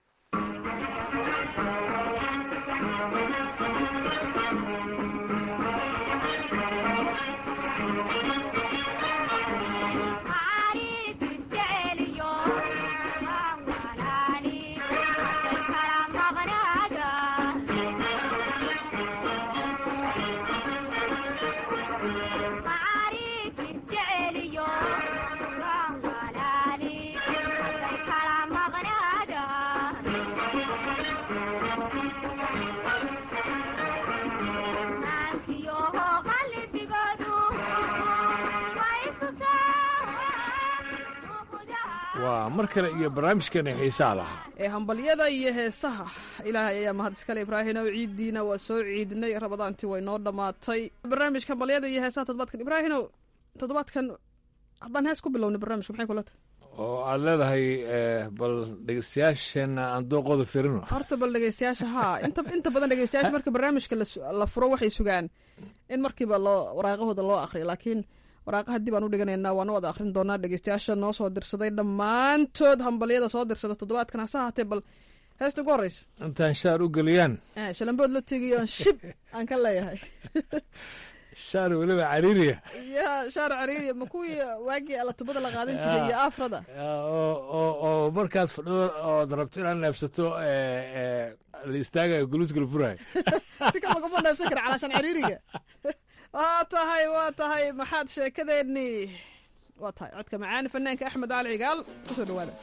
waa mar kale iyo barnaamijkeena xiisaha lahaa ee hambalyada iyo heesaha ilaahay ayaa mahad iskale ibraahinow ciiddiina waa soo ciidnay rabadaantii way noo dhammaatay barnaamijka hambalyada iyo heesaha toddobaadkan ibraahinow toddobaadkan haddaan hees ku bilowna barnaamijka maxay kula tahay oo aad leedahay bal dhegeystayaasheenna aan dooqooda firino horta bal dhegeystayaasha haa inta inta badan dhegeystayaasha marka barnaamijka la furo waxay sugaan in markiiba loo waraaqahooda loo akriyo laakiin waraaqaha dib aan u dhiganaynaa waana wada akhrin doonaa dhegeystayaasha noo soo dirsaday dhammaantood hambalyada soo dirsada toddobaadkan hase haatee bal heesta ugu horeysa intaan shaar u geliyaan shalambood la tegiyo shib aan ka leeyahay shaar weliba cariiriya ya shaar cariiriya ma kuwii waagii alatubada la qaadan jiray iyo afrada oo markaad fadhido ood rabto inaad neefsato la istaagayo guluuska la furayo si kale laguma neefsan kara calaashan cariiriga waa tahay waa tahay maxaad sheekadeennii waa tahay codka macaani fanaanka axmed cali cigaal kusoo dhawaada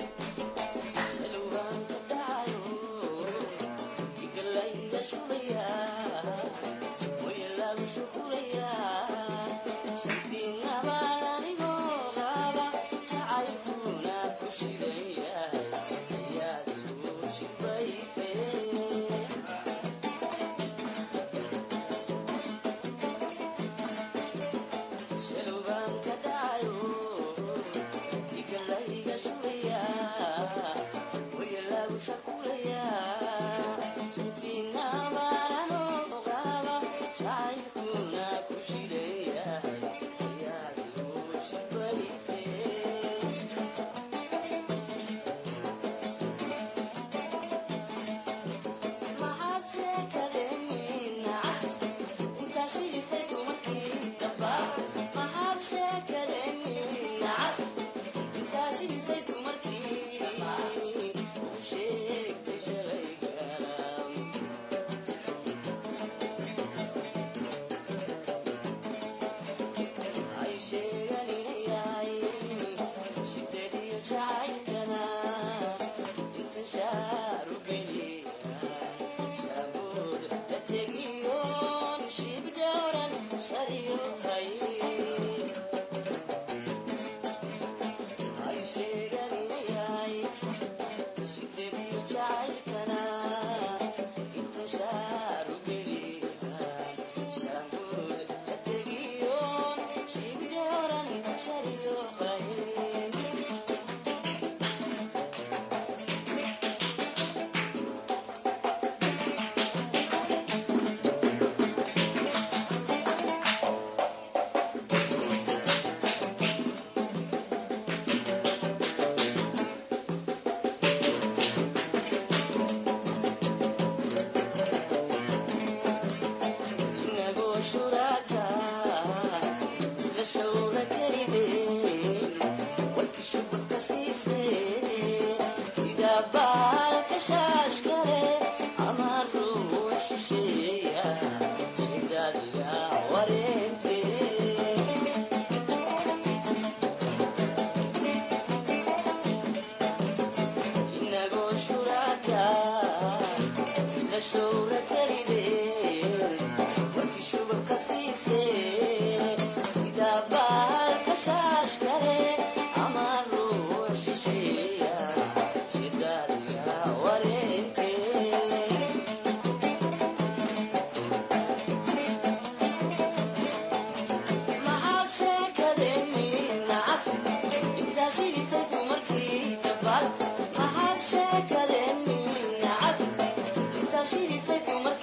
She said,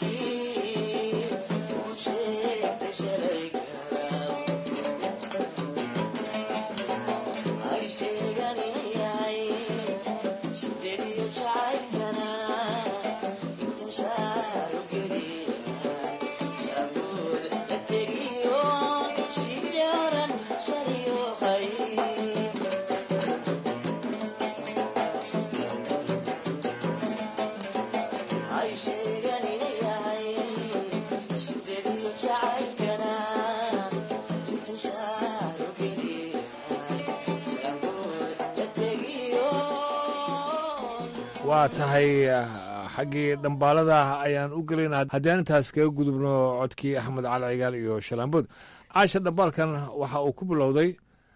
waa tahay xaggii dhambaalada ayaan u gelayna haddii intaas kaga gudubno codkii axmed cali cigaal iyo shalaambood caasha dhambaalkan waxa uu ku bilowday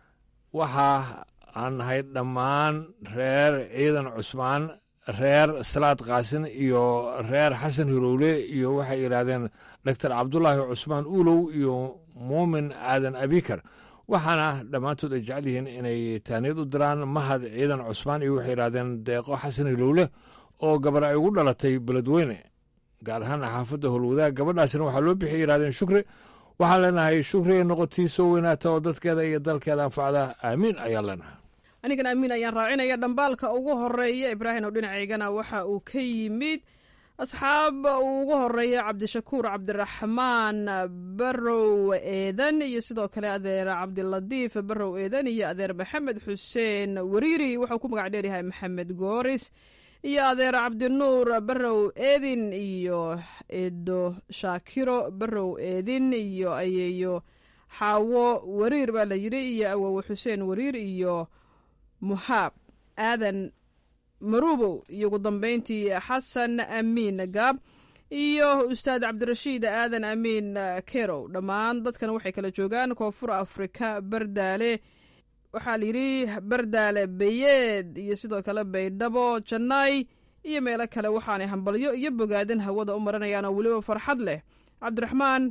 waxa aan nahay dhammaan reer ciidan cusmaan reer salaad kaasin iyo reer xasan hirowle iyo waxay yidhaahdeen doctor cabdulaahi cusmaan uulow iyo muumin aadan abikar waxaana dhammaantood ay jecel yihiin inay taaniyad u diraan mahad ciidan cusmaan iyo waxay yidhahdeen deeqo xasan hilowle oo gabar ay ugu dhalatay beledweyne gaar ahaan xaafadda howlwadaag gabadhaasina waxaa loo bixiyay yidhahdeen shukri waxaan leenahay shukri ay noqotii soo weynaata oo dadkeeda iyo dalkeeda anfacda aamiin ayaan leenahay anigan aamiin ayaan raacinaya dhambaalka ugu horeeya ibraahim oo dhinacaygana waxa uu ka yimid asxaab uu ugu horeeya cabdishakuur cabdiraxmaan barow eedan iyo sidoo kale adeer cabdilatiif barow eedan iyo adeer maxamed xuseen wariiri wuxuu ku magac dheeryahay maxamed gooris iyo adeer cabdinuur barow eedin iyo eedo shaakiro barow eedin iyo ayeeyo xaawo wariir baa la yiri iyo awowe xuseen wariir iyo muhaab aadan marubow iyo ugu dambeyntii xasan amiin gaab iyo ustaad cabdirashiid aadan amiin kerow dhammaan dadkan waxay kala joogaan koonfur afrika bardaale waxaa layidhi bardaale beyeed iyo sidoo kale baydhabo jannaay iyo meelo kale waxaanay hambalyo iyo bogaadin hawada u marinayaan oo weliba farxad leh cabdiraxmaan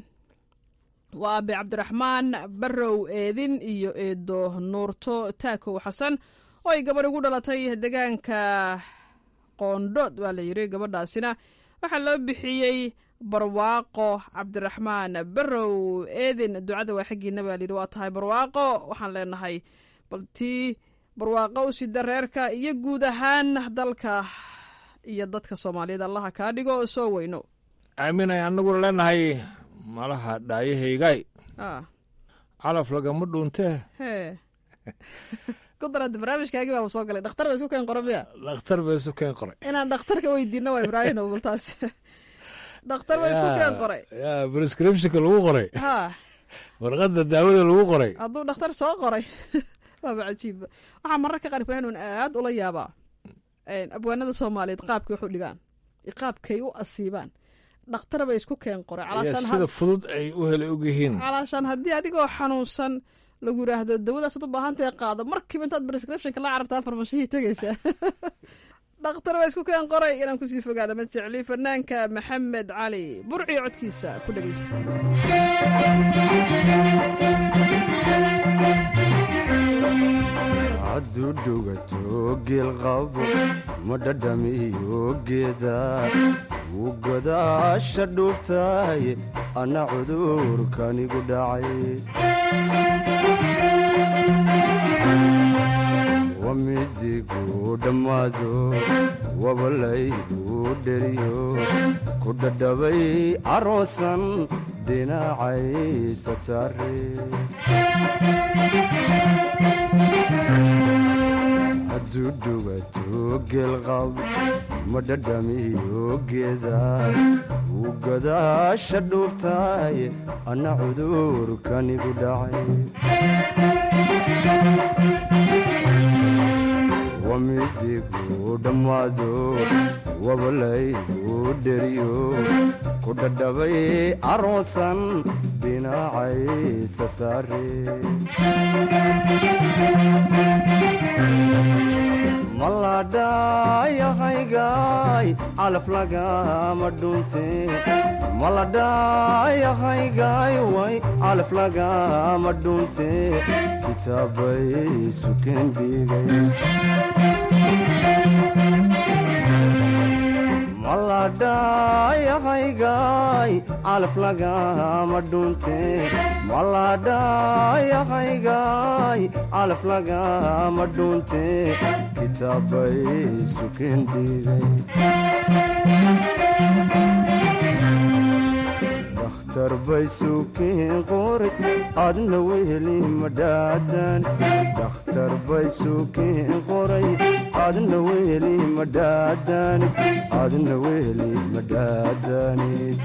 waa abe cabdiraxmaan barow eedin iyo eedo nuurto taakow xasan oo ay gabadh ugu dhalatay deegaanka qoondhood baa la yidhi gabadhaasina waxaa loo bixiyey barwaaqo cabdiraxmaan barow eedin ducada waa xaggiina baa layidhi waa tahay barwaaqo waxaan leenahay bal tii barwaaqo u sida reerka iyo guud ahaan dalka iyo dadka soomaaliyeed allaha kaa dhigo soo weyno aamin ay annaguna leenahay malaha dhaayahaygaay calaf lagama dhuuntee hee ku darada barnaamijkaagii baaba soo galay dhakhtar ba isku keen qora miya dhakhtar ba isu keen qoray inaan dhakhtarka weydiino waa ibraahim baltaas dhakhtar ba isku keen qoray ya prescriptionka lagu qoray ha warqadda daawada lagu qoray hadduu dhakhtar soo qoray waaba cajiibba waxaa mararka qaar ibraahim un aad ula yaabaa abwaanada soomaaliyeed qaabkay wax u dhigaan qaabkay u asiibaan dhakhtar bay isku keen qoray sida fudud ay u hela og yihiin calaashaan haddii adigoo xanuunsan lagu yidhaahdo dawadaasad u baahantae qaado markiiba intaad prescriptionka la carabtaa farmashihii tegaysaa dhakhtar baa isku keen qoray inaan kusii fogaada ma jecli fanaanka maxamed cali burciyo codkiisa ku dhegeysta hadduu dhugato geelqabo ma dhadhamiyo geeda wuu godaasha dhuubtahay anna cudurkanigu dhacay wamidigu dhammaado wabalaygu dheriyo ku dhadhabay caroosan dhinacaysa saare hadduu dhugato geelqab ma dhadhamiyo geeda wuu godaasha dhuubtahay anna cudurkanigu dhacay wamidigu dhammaado wabalaygu dheriyo ku dhadhabay caroosan dhinacaysa saare maladhayahaygaay calaf lagama dhunte maladhayahaygaay way calaf lagama dhunte kitaabay sukeen dhigay maladhayahaygaay calaf lagama dhunte maladhayahaygaay calaf lagama dhunte kitaabay sukeen dhigay baysuukiin qoray adna weheli madhaadan dhakhtar baysuukiin qoray adna weheli madhaadanid adna weheli madhaadanid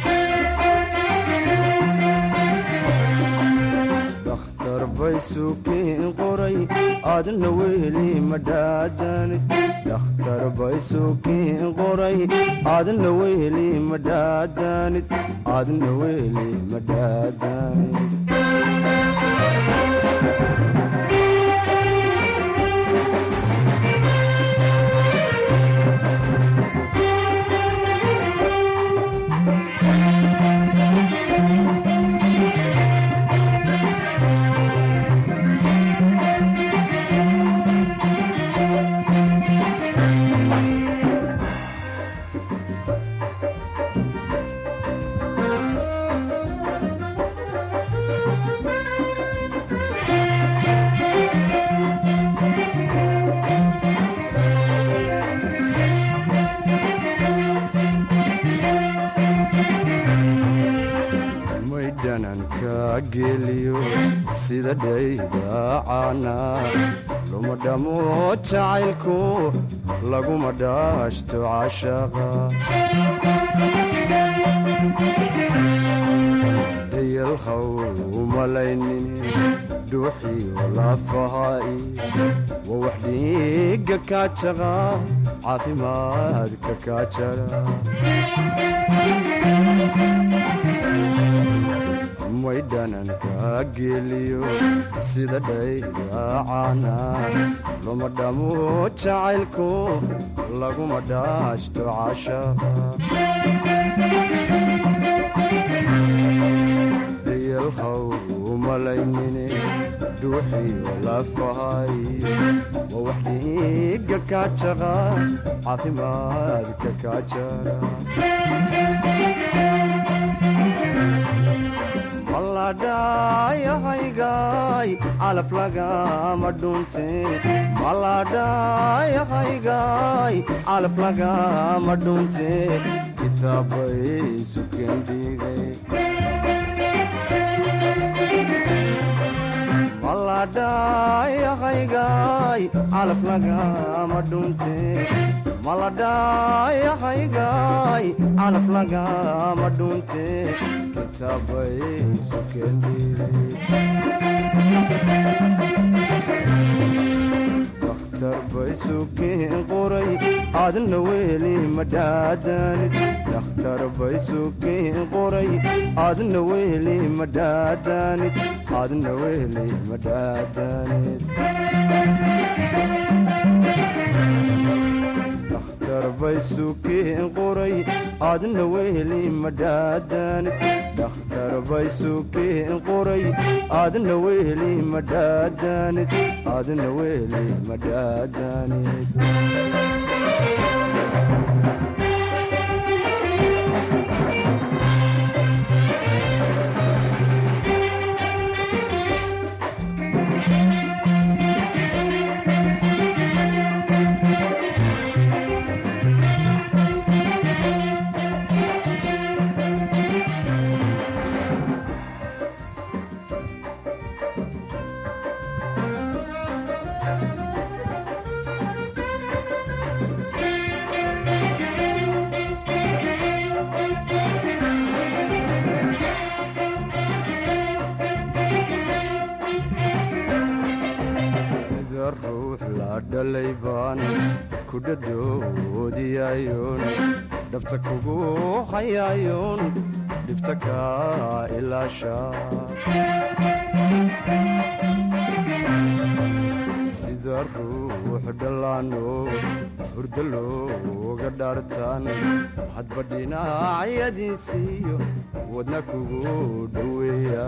dhakhtar baysuukiin qoray adna weheli madhaadanid dhakhtar baysuukiin qoray adna weheli madhaadanid adna weheli madhaadanid maydhananka geliyo sida dhaydaacana luma dhamo jacaylku laguma dhaashto cashaqa dhayalhaw umalaynin dhuuxiyo lafaha'i waa wax dhiiga kaajaqa caafimaadka kaajara maydhananka geliyo sida dhaydaacana luma dhamo jacaylku laguma dhaashto cashaqa dhayalhaw umalaynine dhuuxiyo lafahay waa wax dhiiga kaajaqa caafimaadka kaajara maladhayahaygaay calaf lagama dhunte maladhayahaygaay calaf lagama dhunte kitaabay sukendhigay maladhayahaygaay calaf lagama dhunte maladhayahaygaay calaf lagama dhunte kitaabay sukendhigay baysuukiin qoray adna weheli madhaadanid dhakhtar baysuukiin qoray adna weheli madhaadanid adna weheli madhaadanid dhakhtar baysuukiin qoray adna weheli madhaadanid dhakhtar baysuukiin qoray adna weheli madhaadanid adna weheli madhaadanid sida ruux la dhalay baan ku dhadhoodiyayoon dhabta kugu hayayoon dhibta kaa ilaasha sida ruux dhallaano hurdo looga dhaartaan hadba dhinacyadiisiiyo wadna kugu dhoweeya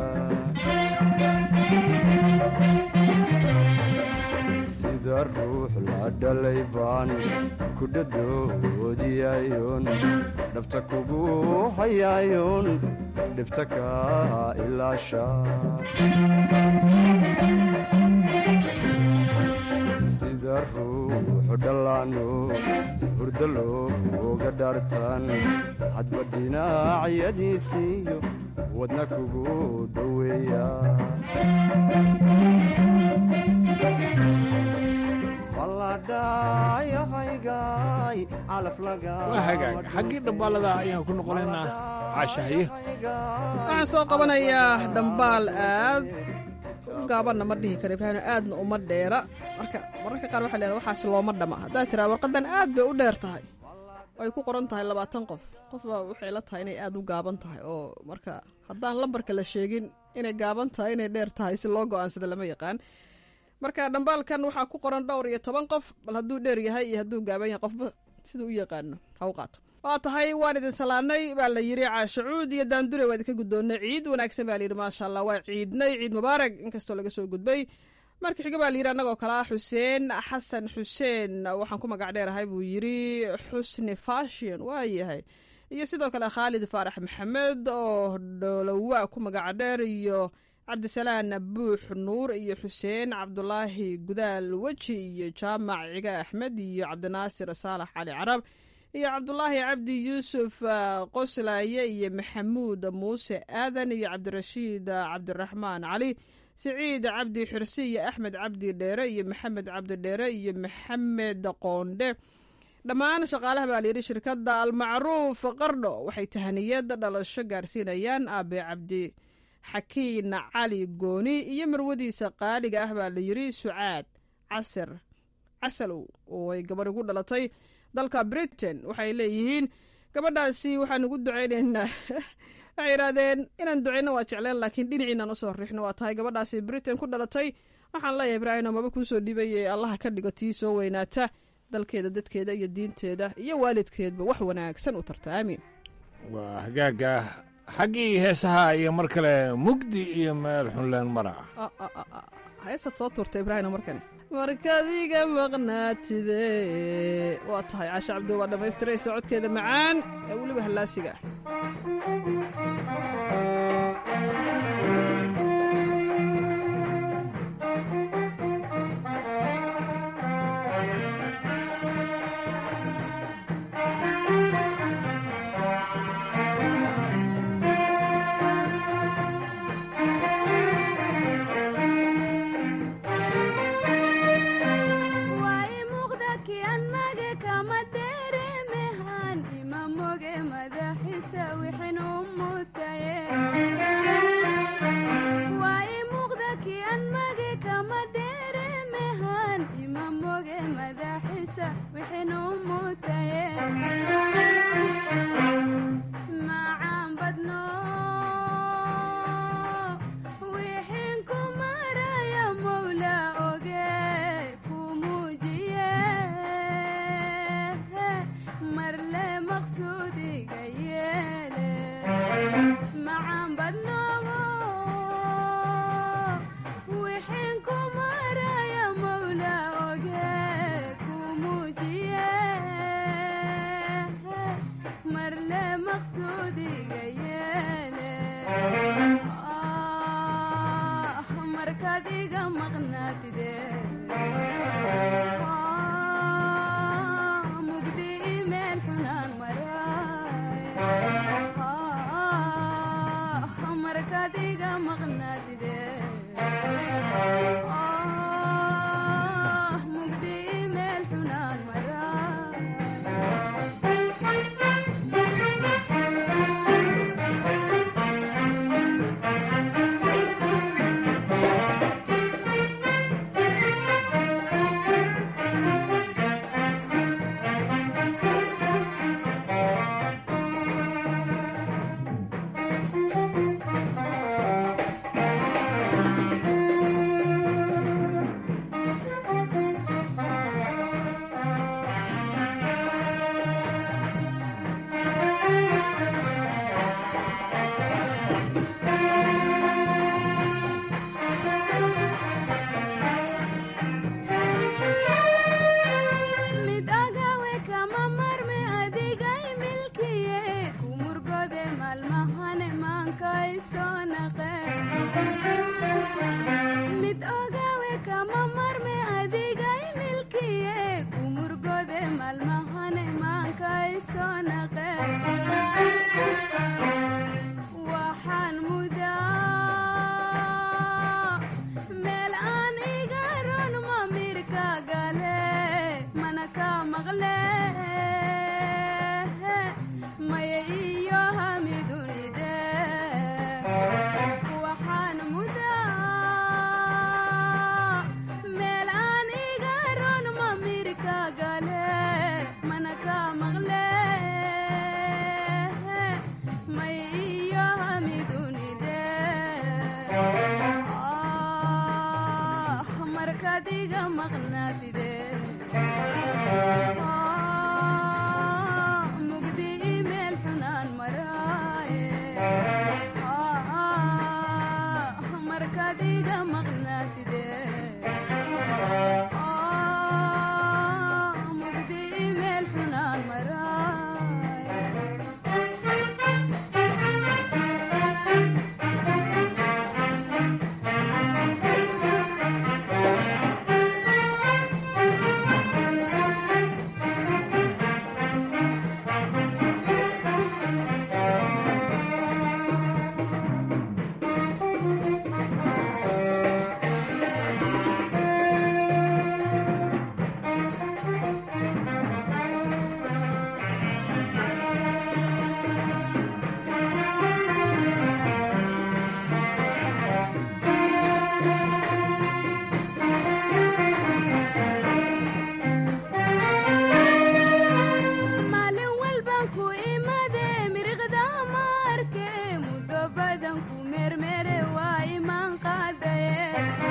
sida ruux la dhalay baan ku dhadhoodiyayoon dhabta kugu hayayoon dhibta kaa ilaasha sida ruuxu dhallaano hurdo looga dhaartaan hadba dhinacyadiisiiyo wadna kugu dhoweeya maladhayahaygaay calaf waa hagaag xaggii dhambaalada ayaan ku noqonaynaa caashahaye waxaan soo qabanayaa dhambaal aad gaabanna ma dhihi karo ibraahim aadna uma dheera marka mararka qaar waxaa leedahay waxaas looma dhama haddaad tiraa warqadan aad bay u dheer tahay ay ku qoran tahay labaatan qof qofbaa waxay la tahay inay aad u gaaban tahay oo marka haddaan lambarka la sheegin inay gaaban tahay inay dheer tahay si loo go-aansada lama yaqaan marka dhambaalkan waxaa ku qoran dhowr iyo toban qof bal hadduu dheer yahay iyo hadduu gaaban yahay qofba siduu u yaqaano ha u qaato waa tahay waan idin salaanay baa la yidhi caashacuud iyo daandure waa idinka guddoonnay ciid wanaagsan baa layidhi maasha allah waa ciidnay ciid mubaarag inkastoo laga soo gudbay marka xiga baa layidhi annagoo kale ah xuseen xasan xuseen waxaan ku magac dheerahay buu yidhi xusni fashion waa yahay iyo sidoo kale khaalid faarax maxamed oo dholowa ku magaca dheer iyo cabdisalaan buux nuur iyo xuseen cabdulaahi gudaal weji iyo jaamac ciga axmed iyo cabdinaasir saalax cali carab iyo cabdulaahi cabdi yuusuf qoslaye iyo maxamuud muuse aadan iyo cabdirashiid cabdiraxmaan cali siciid cabdi xirsi iyo axmed cabdi dheere iyo maxamed cabdi dheere iyo maxamed qoondhe dhammaan shaqaalaha baa layidhi shirkadda almacruuf qardho waxay tahaniyad dhalasho gaarsiinayaan aabe cabdi xakiin cali gooni iyo marwadiisa qaaliga ah baa layidhi sucaad casir casalow oo ay gabarh ugu dhalatay dalka britain waxay leeyihiin gabadhaasi waxaan ugu ducaynaynaa waxay yidhaahdeen inaan ducayno waa jecleen laakiin dhinaciinaan usoo riixno waa tahay gabadhaasi britain ku dhalatay waxaan leeyahay ibraahim maba kuu soo dhibaye allaha ka dhigo tii soo weynaata dalkeeda dadkeeda iyo diinteeda iyo waalidkeedba wax wanaagsan u tarta aamiin waa hagaaga xaggii heesaha iyo mar kale mugdi iyo meel xunleen mara ah heesaad soo tuurta ibraahim markane markaad iga maqnaatide waa tahay caasha cabdi waa dhammaystiraysa codkeeda macaan ee weliba hallaasiga ah markaadiga maqnaatide mugdi imeel xunaan maraaye markaadiga maqnaatide mugdi imeel xunaan maraaye maalin walbaan ku imade miriqda maarke muddo badan ku mermere waa imaan qaadaye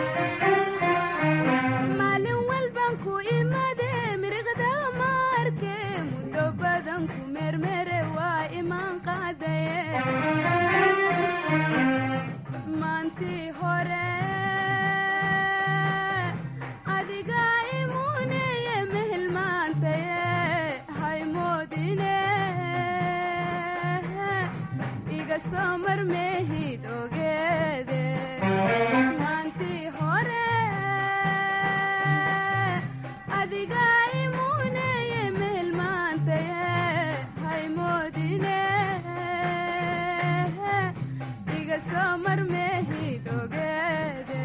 maalin walbaan ku imade miriqda maarke muddo badan ku mermere waa imaan qaadaye maantii hore adiga imuneye mehelmaantaye haymoodine iga soo marmeehid ogeede maantii hore adiga imuneye mehelmaantaye haymoodine iga soo marmeehid ogeede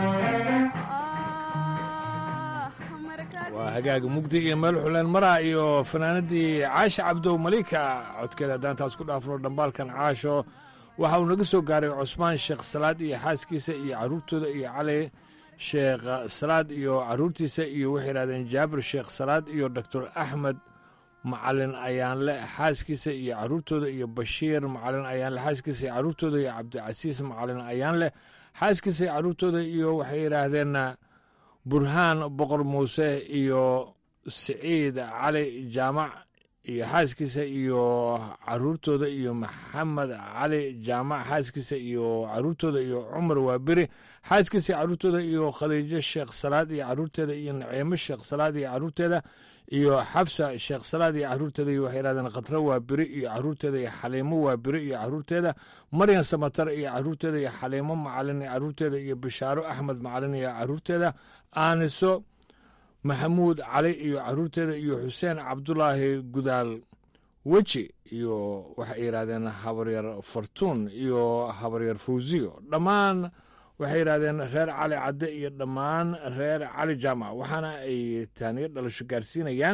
waa hagaaga mugdi iyo meel xuleen mara iyo fanaanadii caasha cabdow malika codkeeda haddaan taas ku dhaafno dhambaalkan caasho waxa uu naga soo gaaray cusmaan sheekh salaad iyo xaaskiisa iyo carruurtooda iyo cali sheekh salaad iyo carruurtiisa iyo waxay yidhahdeen jaabir sheekh salaad iyo doctor axmed macalin ayaanle xaaskiisa iyo carruurtooda iyo bashiir macalin ayaanle xaaskiisa iyo carruurtooda iyo cabdicasiis macalin ayaanle xaaskiisa iyo carruurtooda iyo waxay yidhaahdeen burhaan boqor muuse iyo siciid cali jaamac iyo xaaskiisa iyo caruurtooda iyo maxamed cali jaamac xaaskiisa iyo caruurtooda iyo cumar waaberi xaaskiisa iyo caruurtooda iyo khadiijo sheekh salaad iyo caruurteeda iyo naciimo sheekh salaad iyo caruurteeda iyo xafsa sheekh salaad iyo caruurteeda iyo waxay yidhahdeen khadro waaberi iyo caruurteeda iyo xaliimo waaberi iyo caruurteeda maryan samatar iyo caruurteeda iyo xaliimo macalin iyo caruurteeda iyo bishaaro axmed macalin iyo caruurteeda aaniso maxamuud cali iyo caruurteeda iyo xuseen cabdulaahi gudaal weji iyo waxay yidhahdeen habaryar fartuun iyo habaryar fawsiyo dhammaan waxay yidhahdeen reer cali cadde iyo dhammaan reer cali jaamac waxaana ay taaniyo dhalasho gaarsiinayaan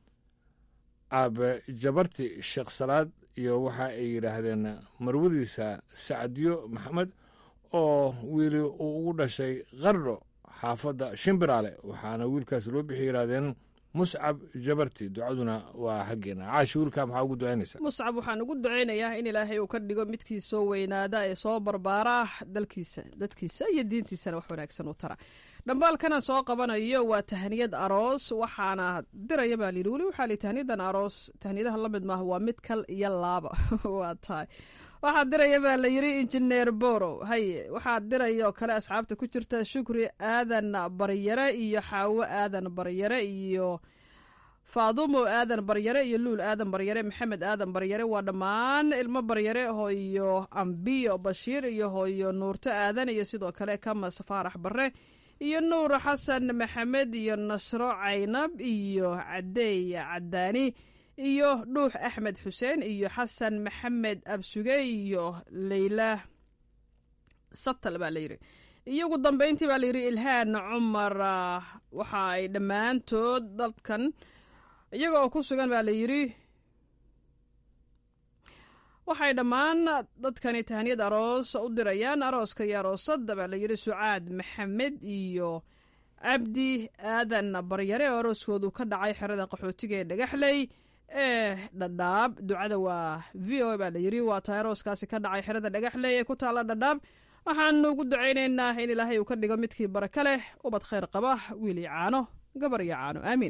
aabe jabarti sheekh salaad iyo waxa ay yidhaahdeen marwadiisa sacdiyo maxamed oo wiili uu ugu dhashay qardho xaafadda shimbiraale waxaana wiilkaas loo bixi yidhahdeen muscab jabarti ducaduna waa xaggeena caashi wiilkaa maxaa ugu ducaynaysaa muscab waxaan ugu ducaynayaa in ilaahay uu ka dhigo midkii soo weynaada ee soo barbaara dalkiisa dadkiisa iyo diintiisana wax wanaagsan u tara dhambaalkana soo qabanayo waa tahniyad aroos waxaana diraya baa layidhi weli waxaa li tahniyadan aroos tahniyadaha la mid maaha waa mid kal iyo laaba waa tahay waxaa diraya baa la yidhi injineer borow haye waxaa diraya oo kale asxaabta ku jirta shukri aadan baryare iyo xaawo aadan baryare iyo faadumo aadan baryare iyo luul aadan baryare maxamed aadan baryare waa dhammaan ilmo baryare hooyo ambiyo bashiir iyo hooyo nuurto aadan iyo sidoo kale kamas faarax bare iyo nuur xasan maxamed iyo nasro caynab iyo cadeey cadaani iyo dhuux axmed xuseen iyo xasan maxamed absuge iyo leyla satal baa layidhi iyo ugu dambeyntii baa layidhi ilhaan cumar waxa ay dhammaantood dadkan iyaga oo ku sugan baa layidhi waxay dhammaan dadkani tahniyad aroos u dirayaan arooska iyo aroosadda baa layidhi sucaad maxamed iyo cabdi aadan baryare oo arooskoodu ka dhacay xerada qaxootiga ee dhagaxley ee dhadhaab ducada waa v o a baa layidhi waa tahay arooskaasi ka dhacay xerada dhagaxley ee ku taalla dhadhaab waxaanu ugu ducaynaynaa in ilaahay uu ka dhigo midkii baraka leh ubad khayr qaba wiil iyo caano gabar iyo caano aamiin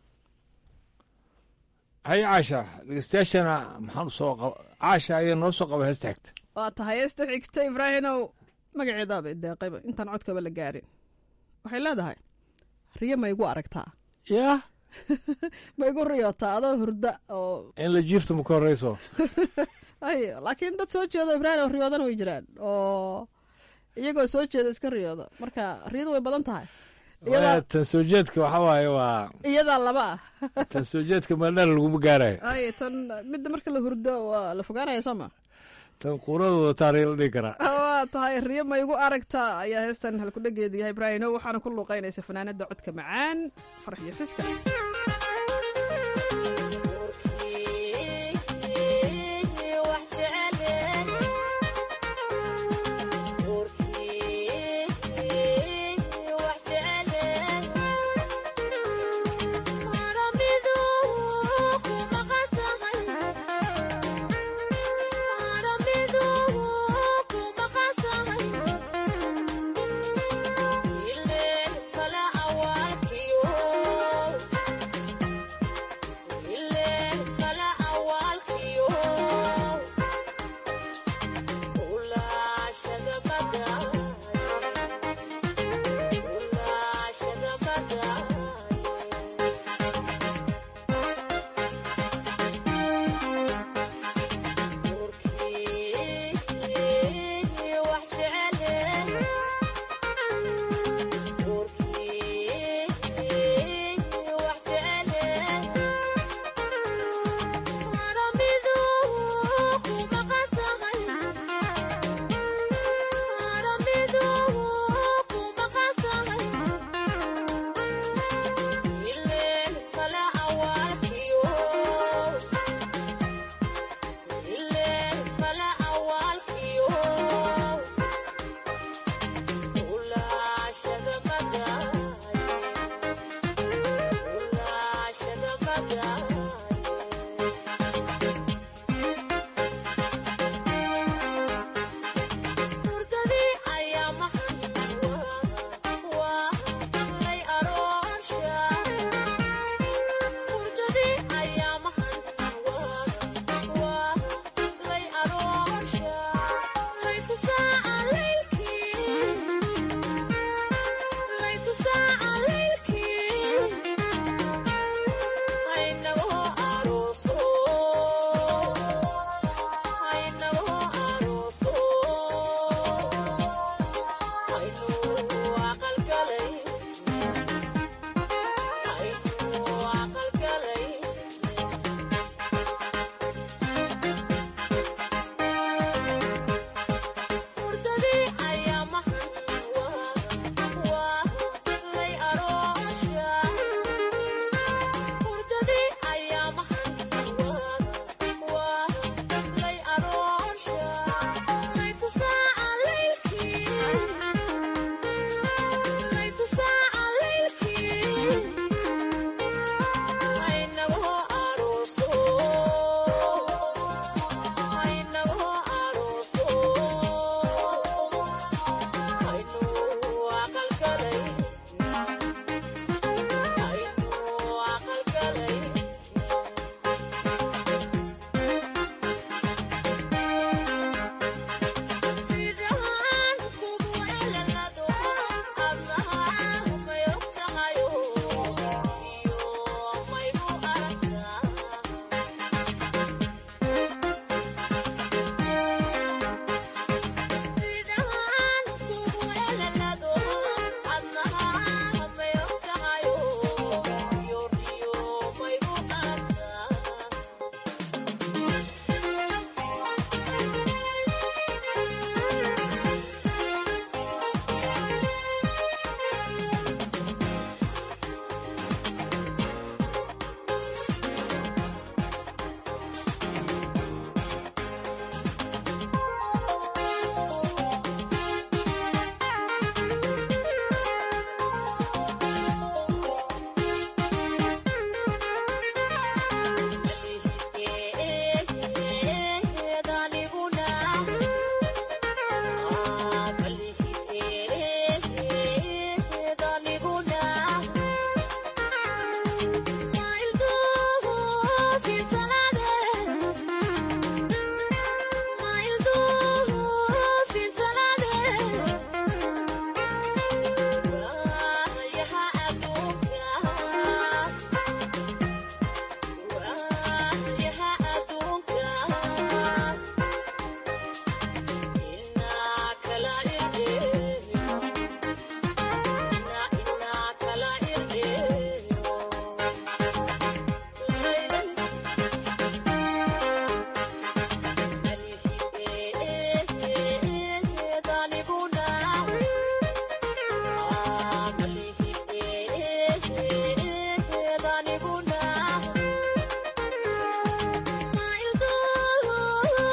haye caasha dhegeystayaashana maxaan u soo qaba caasha ayaa noo soo qaba heesta xigta waa tahay heesta xigta ibraahinow magaceedaaba deeqayba intaan codkaba la gaarin waxay leedahay riyo ma igu aragtaa yaa ma igu riyootaa adoo hurda oo in la jiifta ma ka horreyso ay laakiin dad soo jeedo ibraahim oo riyoodana way jiraan oo iyagoo soo jeeda iska riyooda marka riyadu way badan tahay Waya, tan soo jeedka waxa waaye waa iyadaa laba ah tan soo jeedka meeldheer laguma gaarayo ay tan midda marka la hurdo waa la fogaanaya soo ma tan quuradooda taariikh la dhihi karaa waa tahay riyo ma igu aragtaa ayaa heestan halkudhageedu yahay ibraahino waxaana ku luuqaynaysa fanaanada codka macaan farax iyo fiska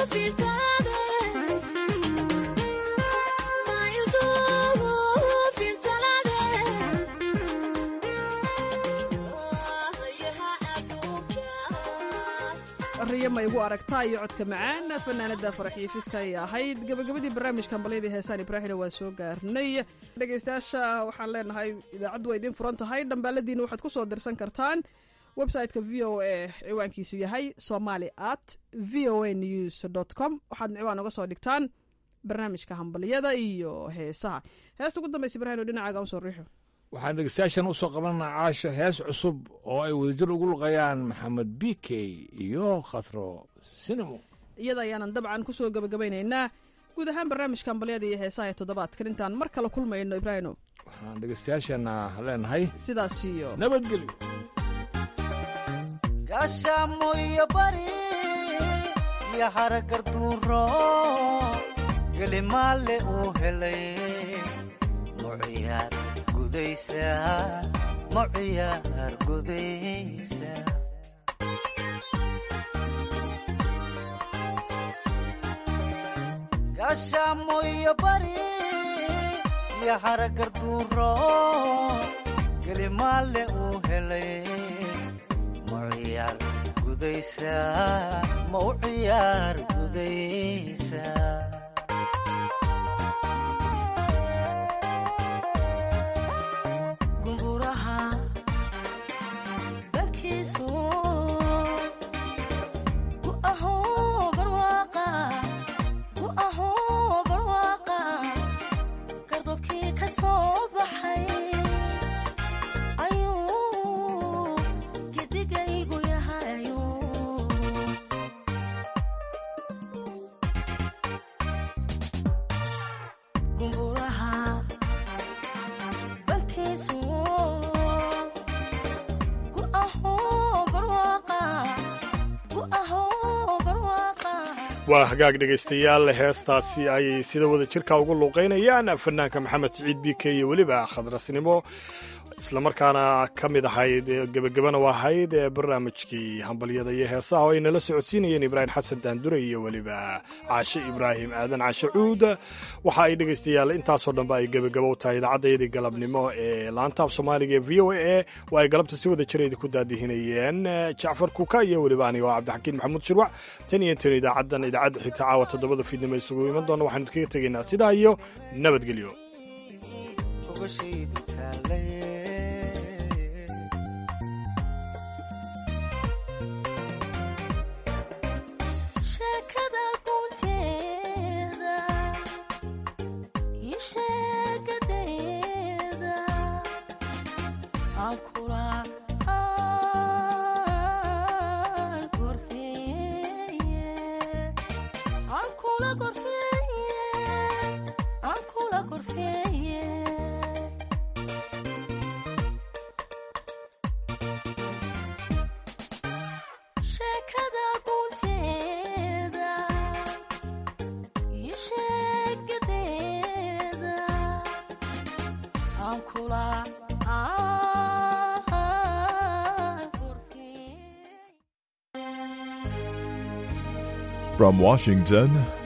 riyo ma igu aragtaa iyo codka macaan fanaanada faraxiyo fiska ay ahayd gabagabadii barnaamijkan balyadii heesaan ibraahina waan soo gaarnay dhegaystayaasha waxaan leenahay idaacaddu waa idiin furan tahay dhambaaladiina waxaad ku soo dirsan kartaan website-ka v o a ciwaankiisu yahay somali at v o a news com waxaadna ciwaan uga soo dhigtaan barnaamijka hambalyada iyo heesaha heesta ugu dambaysa ibrahin oo dhinacaaga usoo riixo waxaan dhegeystayaashan usoo qabanaa caasho hees cusub oo ay wadajir ugu luqayaan maxamed b k iyo khadro sinimo iyada ayaanan dabcan kusoo gabagabaynaynaa guud ahaan barnaamijka hambalyada iyo heesaha ee toddobaadkan intaan mar kale kulmayno ibraahino waxaan dhegeystayaashana leenahay sidaas iyo nabadgelyo gaashaamo iyo bari iyo haragarduuro gelimaale uu helay muciyaar gudaysa muciyaar gudaysa gaashaamo iyo bari iyo haragarduuro gelimaale uu helay muciyaar gudaysa ma u ciyaar gudaysa gunguraha dalkiisu ku ahoo barwaaqa ku ahoo barwaaqa gardobkii ka soo baxay ayuu gedigaygu yahayu gunguraha dalkiisu ku ahoo barwaaqa ku ahoo barwaaqa waa hagaag dhegaystayaal heestaasi ayay sida wada jirka ugu luuqaynayaan fanaanka maxamed siciid b k iyo weliba khadrasnimo islamarkaana ka mid ahayd gebagabana u ahayd ee barnaamijkii hambalyada iyo heesaha oo ay nala socodsiinayeen ibraahim xasan daandure iyo weliba caashe ibraahim aadan caashe cuud waxa ay dhegaystayaal intaasoo dhanba ay gebagabo u tahay idaacadayadii galabnimo ee laantaaf soomaaliga ee v o a oo ay galabta si wada jira idinku daadihinayeen jacfar kuka iyo weliba aniga oo cabdixakiin maxamuud shirwac tan iyo intan idaacaddan idaacadda xitaa caawa toddobada fiidnimo isugu iman doona waxaanu idkaga tegaynaa sidaa iyo nabadgelyo ogashaydu taallay sheekada gunteeda iyo sheegadeeda aan kula aan gorfeeye aan kula gorfeeye aan kula gorfeeye sheekada gunteeda iyo sheegadeeda aan kula aan From Washington,